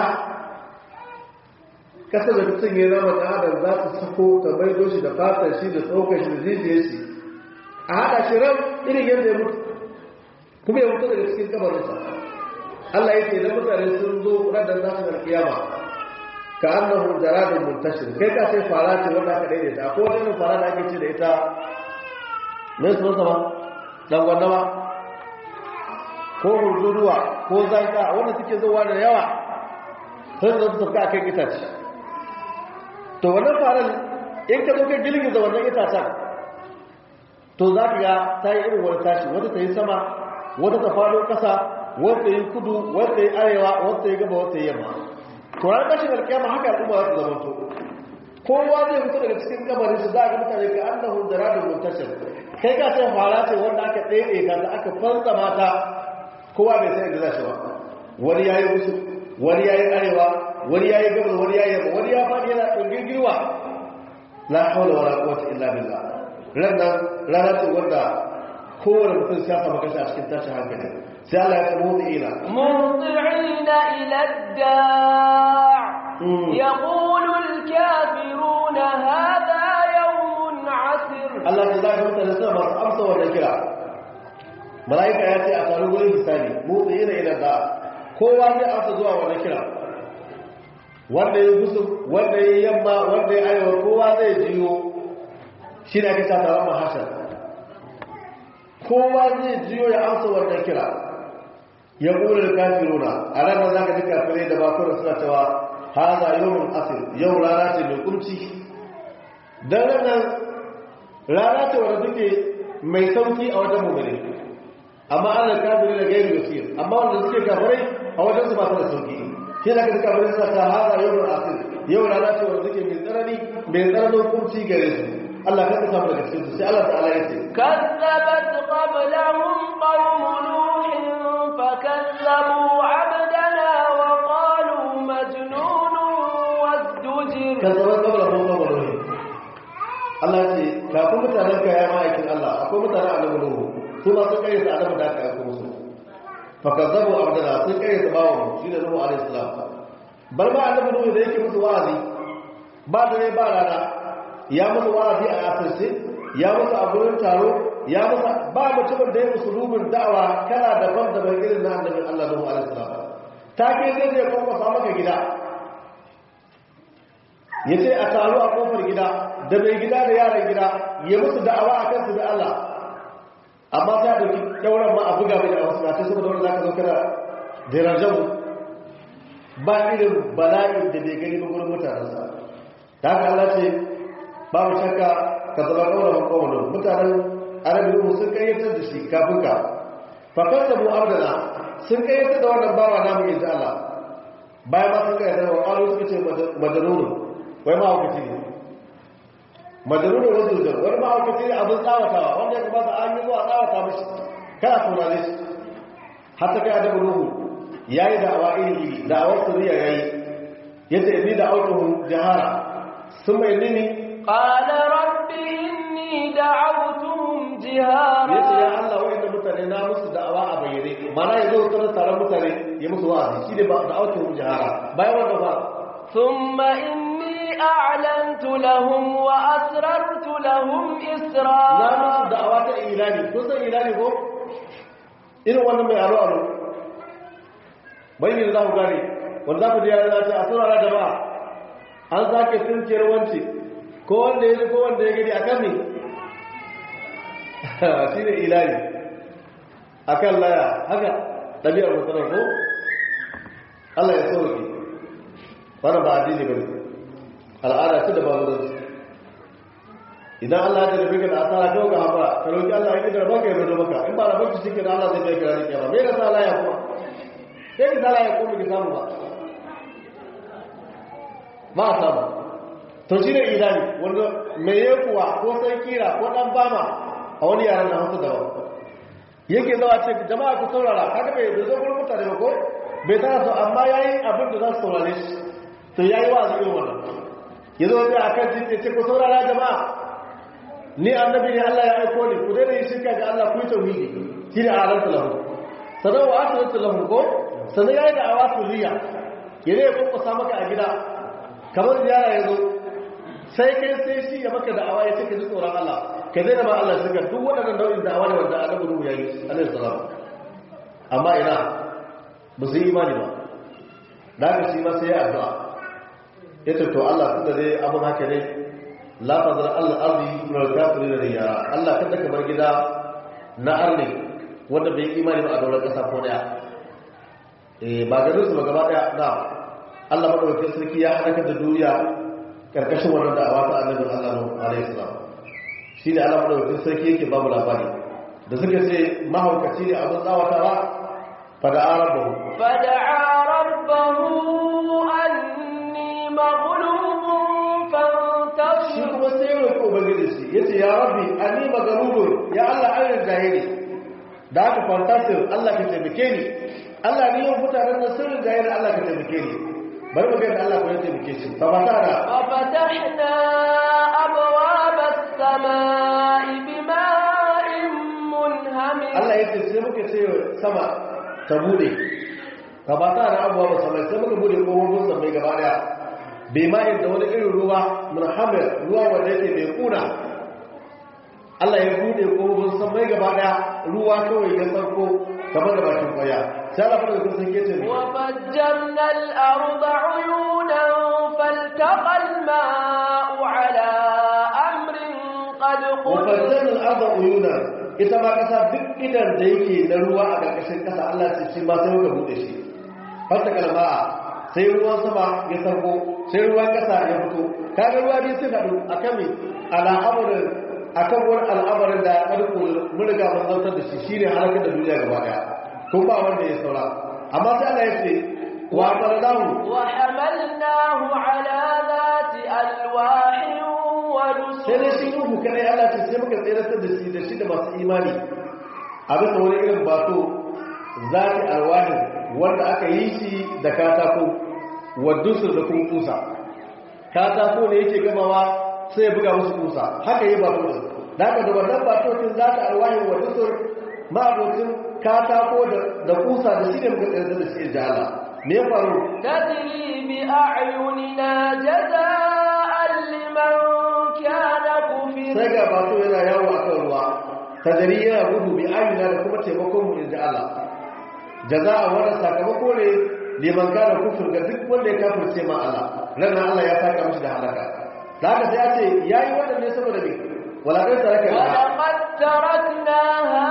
ƙasa da mutum ya zama da adam za ta sako ta maido shi da fatar shi da tsokar shi da zijiyar shi a haɗa shi ran irin yadda ya mutu kuma ya mutu daga cikin kabarinsa Allah ya ce da mutane sun zo radar nasu da kiyama ka annahu jaradun muntashir kai ka sai fara ce wanda aka daidaita ko wani irin fara da ake ce da ita mai su sama dan gwandama ko hurduruwa ko zanka wanda suke zuwa da yawa sai da su tafi akan itace to wannan faran in ka zo kai girgiza wannan itacen to za ka ga ta yi irin wani tashi wata ta yi sama wata ta faɗo ƙasa wata yi kudu wata yi arewa wata yi gaba wata yi yamma to ran tashin alƙiyama haka al'umma za su zama to kowa zai fito daga cikin kabarin su za a ga mutane ka annahu jaradun muntashir kai ka sai fara ce wanda aka ɗaiɗe ka da aka fansa mata kowa bai sai da zashi ba wani yayi musu wani yayi arewa wani yayi gaba wani yayi yamma wani ya faɗi yana ɗungirgirwa la hawla wala quwwata illa billah ranar rana ce wanda kowane mutum ya samu kashi a cikin tashin hankali sai Allah ya samu da ila مهطعين إلى الداع يقول الكافرون هذا يوم عسر Allah ta zaka mutane suna masu amsa wannan kira mala'ika ya ce a taru gurin hisabi mu tsaye da ila da kowa zai amsa zuwa wannan kira wanda ya gusu wanda ya yamma wanda ya arewa kowa zai jiyo shi ne ake sa taron mahashar kowa zai jiyo ya amsa wannan kira ya ƙura da kafiruna a ranar za ka ji kafirai da bakuna suna cewa haza yawon asir yau rana ce mai kumci don ranar rana ce wadda suke mai sauki a wajen mummune amma ana kafirai da gairu yasir amma wanda suke kafirai a wajen su ba su da sauki shi da ka kafirai suna ta haza yawon asir yau rana ce wadda suke mai tsanani mai tsananin kumci gare su Allah ka samu daga cikin su sai Allah ta'ala ya ce كذبت قبلهم قوم نوح فكذبوا عبدنا وقالوا مجنون وازدجر kazzaban kabla ko kabla ne Allah ya ce kafin mutanen ka ya ma'aikin Allah akwai mutanen annabi Nuhu su ma sun kayyata annabi da aka aiko musu fa kazzabu abdana sun kayyata bawo shi da Nuhu alaihi salam bar ma annabi Nuhu da yake musu wa'azi ba da ne ba rana ya musu wa'azi a asirce ya musu a gurin taro ya musu ba mutumin da ya musu rubin da'awa kana daban daban irin na annabi Allah Nuhu alaihi salam ta ke zai zai kwakwasa maka gida ya ce a taru a kofar gida da mai gida da yaran gida ya musu da'awa a kansu da Allah amma sai a ɗauki ɗauran ma a buga mai da wasu na ce saboda wanda za ka zo kana da rajamu ba irin bala'in da bai gani ba gurin mutanensa ta haka Allah ce babu shakka ka zama ƙaunar ƙaunar mutanen arabi sun kayyatar da shi kafin ka fakar da mu abdana sun kayyatar da wannan bawa namu yanzu Allah bayan ma sun kayyatar wa ƙwaro suka ce madanunu wai mahaukaci ne madaruna wasu jar wani mahaukaci ne abin tsawatawa wanda ya kamata an yi zuwa tsawata mashi kana saurare shi har ta kai adabu nuhu ya yi da'awa iri iri da'awar suriya ya yi yadda inni da autohun jihara sun mai nini قال رب إني دعوتهم جهارا ya ce ya allah wa'inda mutane na musu da'awa a bayyane mana ya zo tsarar taron mutane ya musu wa'azi shi ne ba da autohun jihara bayan wanda ba ثم إني أعلنت لهم وأسررت لهم na إسرارا musu da'awa ta ilani kun san ilani ko irin wannan mai aro aro bayyana za ku gane wanda za ku ji yare za ce a saurara jama'a an sake tunkiyar wance ko wanda ya ji ko wanda ya gani a kan ne shi ne ilani a kan laya haka ɗabi'ar musamman ko Allah ya sauke wannan ba addini ba ne al'ada ce da ba zuwa idan Allah ya tafi ka da asara kawai ga haɓa ka roƙi Allah ya ƙidar baka ya mazo maka in ba da baki shi ke da Allah zai bai kira rike ba bai da sa laya kuma sai ki sa laya kuma ki samu ba ba a samu to shi ne idani wanda mai yekuwa ko sai kira ko ɗan bama a wani yaran da hansu daban yake zawa ce jama'a ku saurara kaga bai bai zo gurin mutane ba ko bai tana so amma yayi abin da za su saurare shi to yayi wa irin wannan yazo sai akan titi ce ku saurara jama'a ni annabi ne Allah ya aiko ni ku daina yin shirka ga Allah ku yi tauhidi shine alantu lahu sanan wa asratu lahu ko sanan yayi da awasu liya yare ya kokkosa maka a gida kamar ziyara yazo sai kai sai shi ya maka da'awa ya ce ka ji tsoron Allah ka daina ba Allah shirka duk waɗannan nau'in da'awa ne wanda annabi Nuhu yayi alaihi salam amma ina ba su yi imani ba da haka shi ma sai ya addu'a yace to Allah tunda dai abun haka ne la fadar Allah arzi min al-kafirin da yara Allah kada ka bar gida na arni wanda bai imani ba a daular kasa ko daya eh ba garin su ba gaba daya na Allah madaukakin sarki ya halaka da duniya karkashin wannan da'awa ta annabi Allah alaihi salam shine Allah madaukakin sarki yake ba mu labari da suka ce mahaukaci ne abin tsawatawa fa da arabahu فدعا ربه أني مغلوب shi فانتصر kuma sai ya roƙi ubangiji shi ya ce ya rabbi ani magarubun ya Allah an rinjaye ni da aka fantasir Allah ka taimake ni Allah ni yau mutanen nan sun rinjaye ni Allah ka taimake ni bari mu ga yadda Allah ko ya taimake shi fa ba ta da وفتحنا أبواب السماء بماء منهمر Allah ya ce sai muka ce sama ta bude ka ba ta da abuwa ba samai sai muka bude kofofin samai gaba daya bai ma da wani irin ruwa munhamir ruwa wanda yake mai kuna Allah ya bude kofofin san mai gaba daya ruwa kawai ya sarko kamar da bakin kwaya sai Allah fara da sun kece ne وفجرنا الأرض عيونا فالتقى الماء على أمر قد قدر wafajjan al'adha uyuna ita ma kasa duk idan da yake na ruwa a ƙarƙashin kasa Allah ce shi ma sai muka bude shi fata kalma'a sai ruwan sama ya sarko sai ruwan kasa ya fito kaga ruwa biyu sun haɗu akan me al'amarin akan wani al'amarin da ƙarƙo mun riga mun zartar da shi shine halakar da duniya gaba daya ko ba wanda ya saura amma sai Allah ya ce wa qaradahu وحملناه على ذات ألواح sai dai ودسر shi ruhu kadai Allah ce sai muka tseratar da shi da shi da masu imani a bisa wani irin bato zati alwahin wanda aka yi shi da katako wadusur da kuma kusa katako ne yake gamawa sai ya buga musu kusa haka yi bato din da haka da wannan batotin zati alwahin wadusur ma'abotin katako da- da kusa da shi ne muka tseratar da shi da Allah me ya faru تجري بأعيننا جزاء لمن كان كفر sai ga bato yana yawo a kan ruwa tajari yana gudu bi amina da kuma taimakon mu inda Allah jaza'a wannan sakamako ne liman kana kufur ga duk wanda ya kafirce ma Allah ranar Allah ya saka mishi da halaka da haka sai ya ce yayi wannan ne saboda me wala kai taraka ولقد تركناها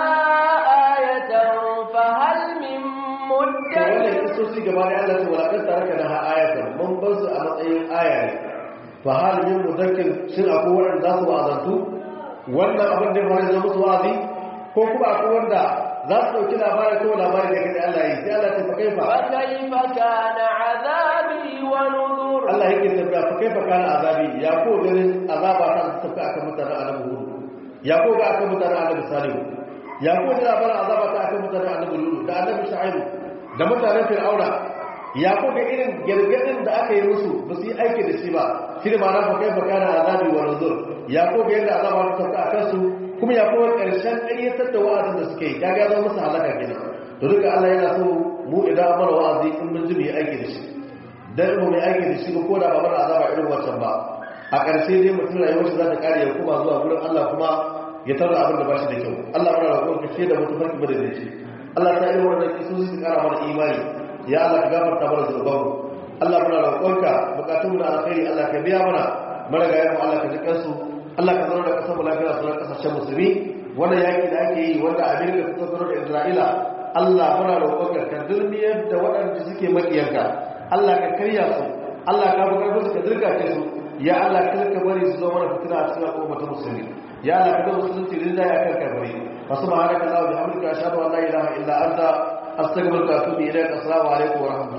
آية فهل من to wannan مدكر kisoci gaba da Allah ce wala kai taraka na ayatan mun bar su a matsayin aya ne fa hal min mudakkir shin akwai wanda za su wa'azantu wannan abin da ya fara zama musu wa'azi ko kuma akwai wanda za su dauki labarin ko labarin da kai Allah yi sai Allah ce fa kaifa فكيف كان عذابي ونذر Allah yake tafiya fa kaifa kana azabi ya ko ganin azaba ta tafi akan mutanen annabi Hud ya ko ga akan mutanen annabi Salihu ya ko ga labarin azaba ta akan mutanen annabi Lut da annabi Shu'aib da mutanen Fir'auna ya ko ga irin gargadin da aka yi musu ba su yi aiki da shi ba shi da ma'ana fa kaifa kana azabi wa nuzur ya ko ga yadda azaba ta tafi akan su kuma ya ko karshen ƙaryatar da wa'azin da suke yi kaga ya zama musu halaka kenan to duka Allah yana so mu idan amara wa'azi in mun ji mu yi aiki da shi dan mu mai aiki da shi ba ko da ba mana azaba irin wancan ba a ƙarshe dai mutum rayuwar shi za ta kare ya kuma zuwa gurin Allah kuma ya tarda abin da ba shi da kyau Allah muna roƙon ka ce da mutum farki bada da shi Allah ta yi wannan kisu su kara mana imani ya Allah ka gafarta mana zunuban mu Allah muna roƙon ka bukatun mu na alkhairi Allah ka biya mana maragayen mu Allah ka ji kansu Allah ka zauna da kasar mu lafiya sauran kasashen musulmi wannan yaki da ake yi wanda Amerika ta tsaro da Isra'ila Allah muna roƙon ka ka dulmiyar da waɗanda suke makiyanka Allah ka karya su Allah ka bugar musu ka dirkace su ya Allah kada ka bari su zo mana fitina a cikin al'umma ta musulmi ya Allah ka da musulunci rinda ya kan kafiri fa subhanaka allahumma wa bihamdika ashhadu an la ilaha illa anta astaghfiruka wa atubu ilaik assalamu alaikum wa rahmatullahi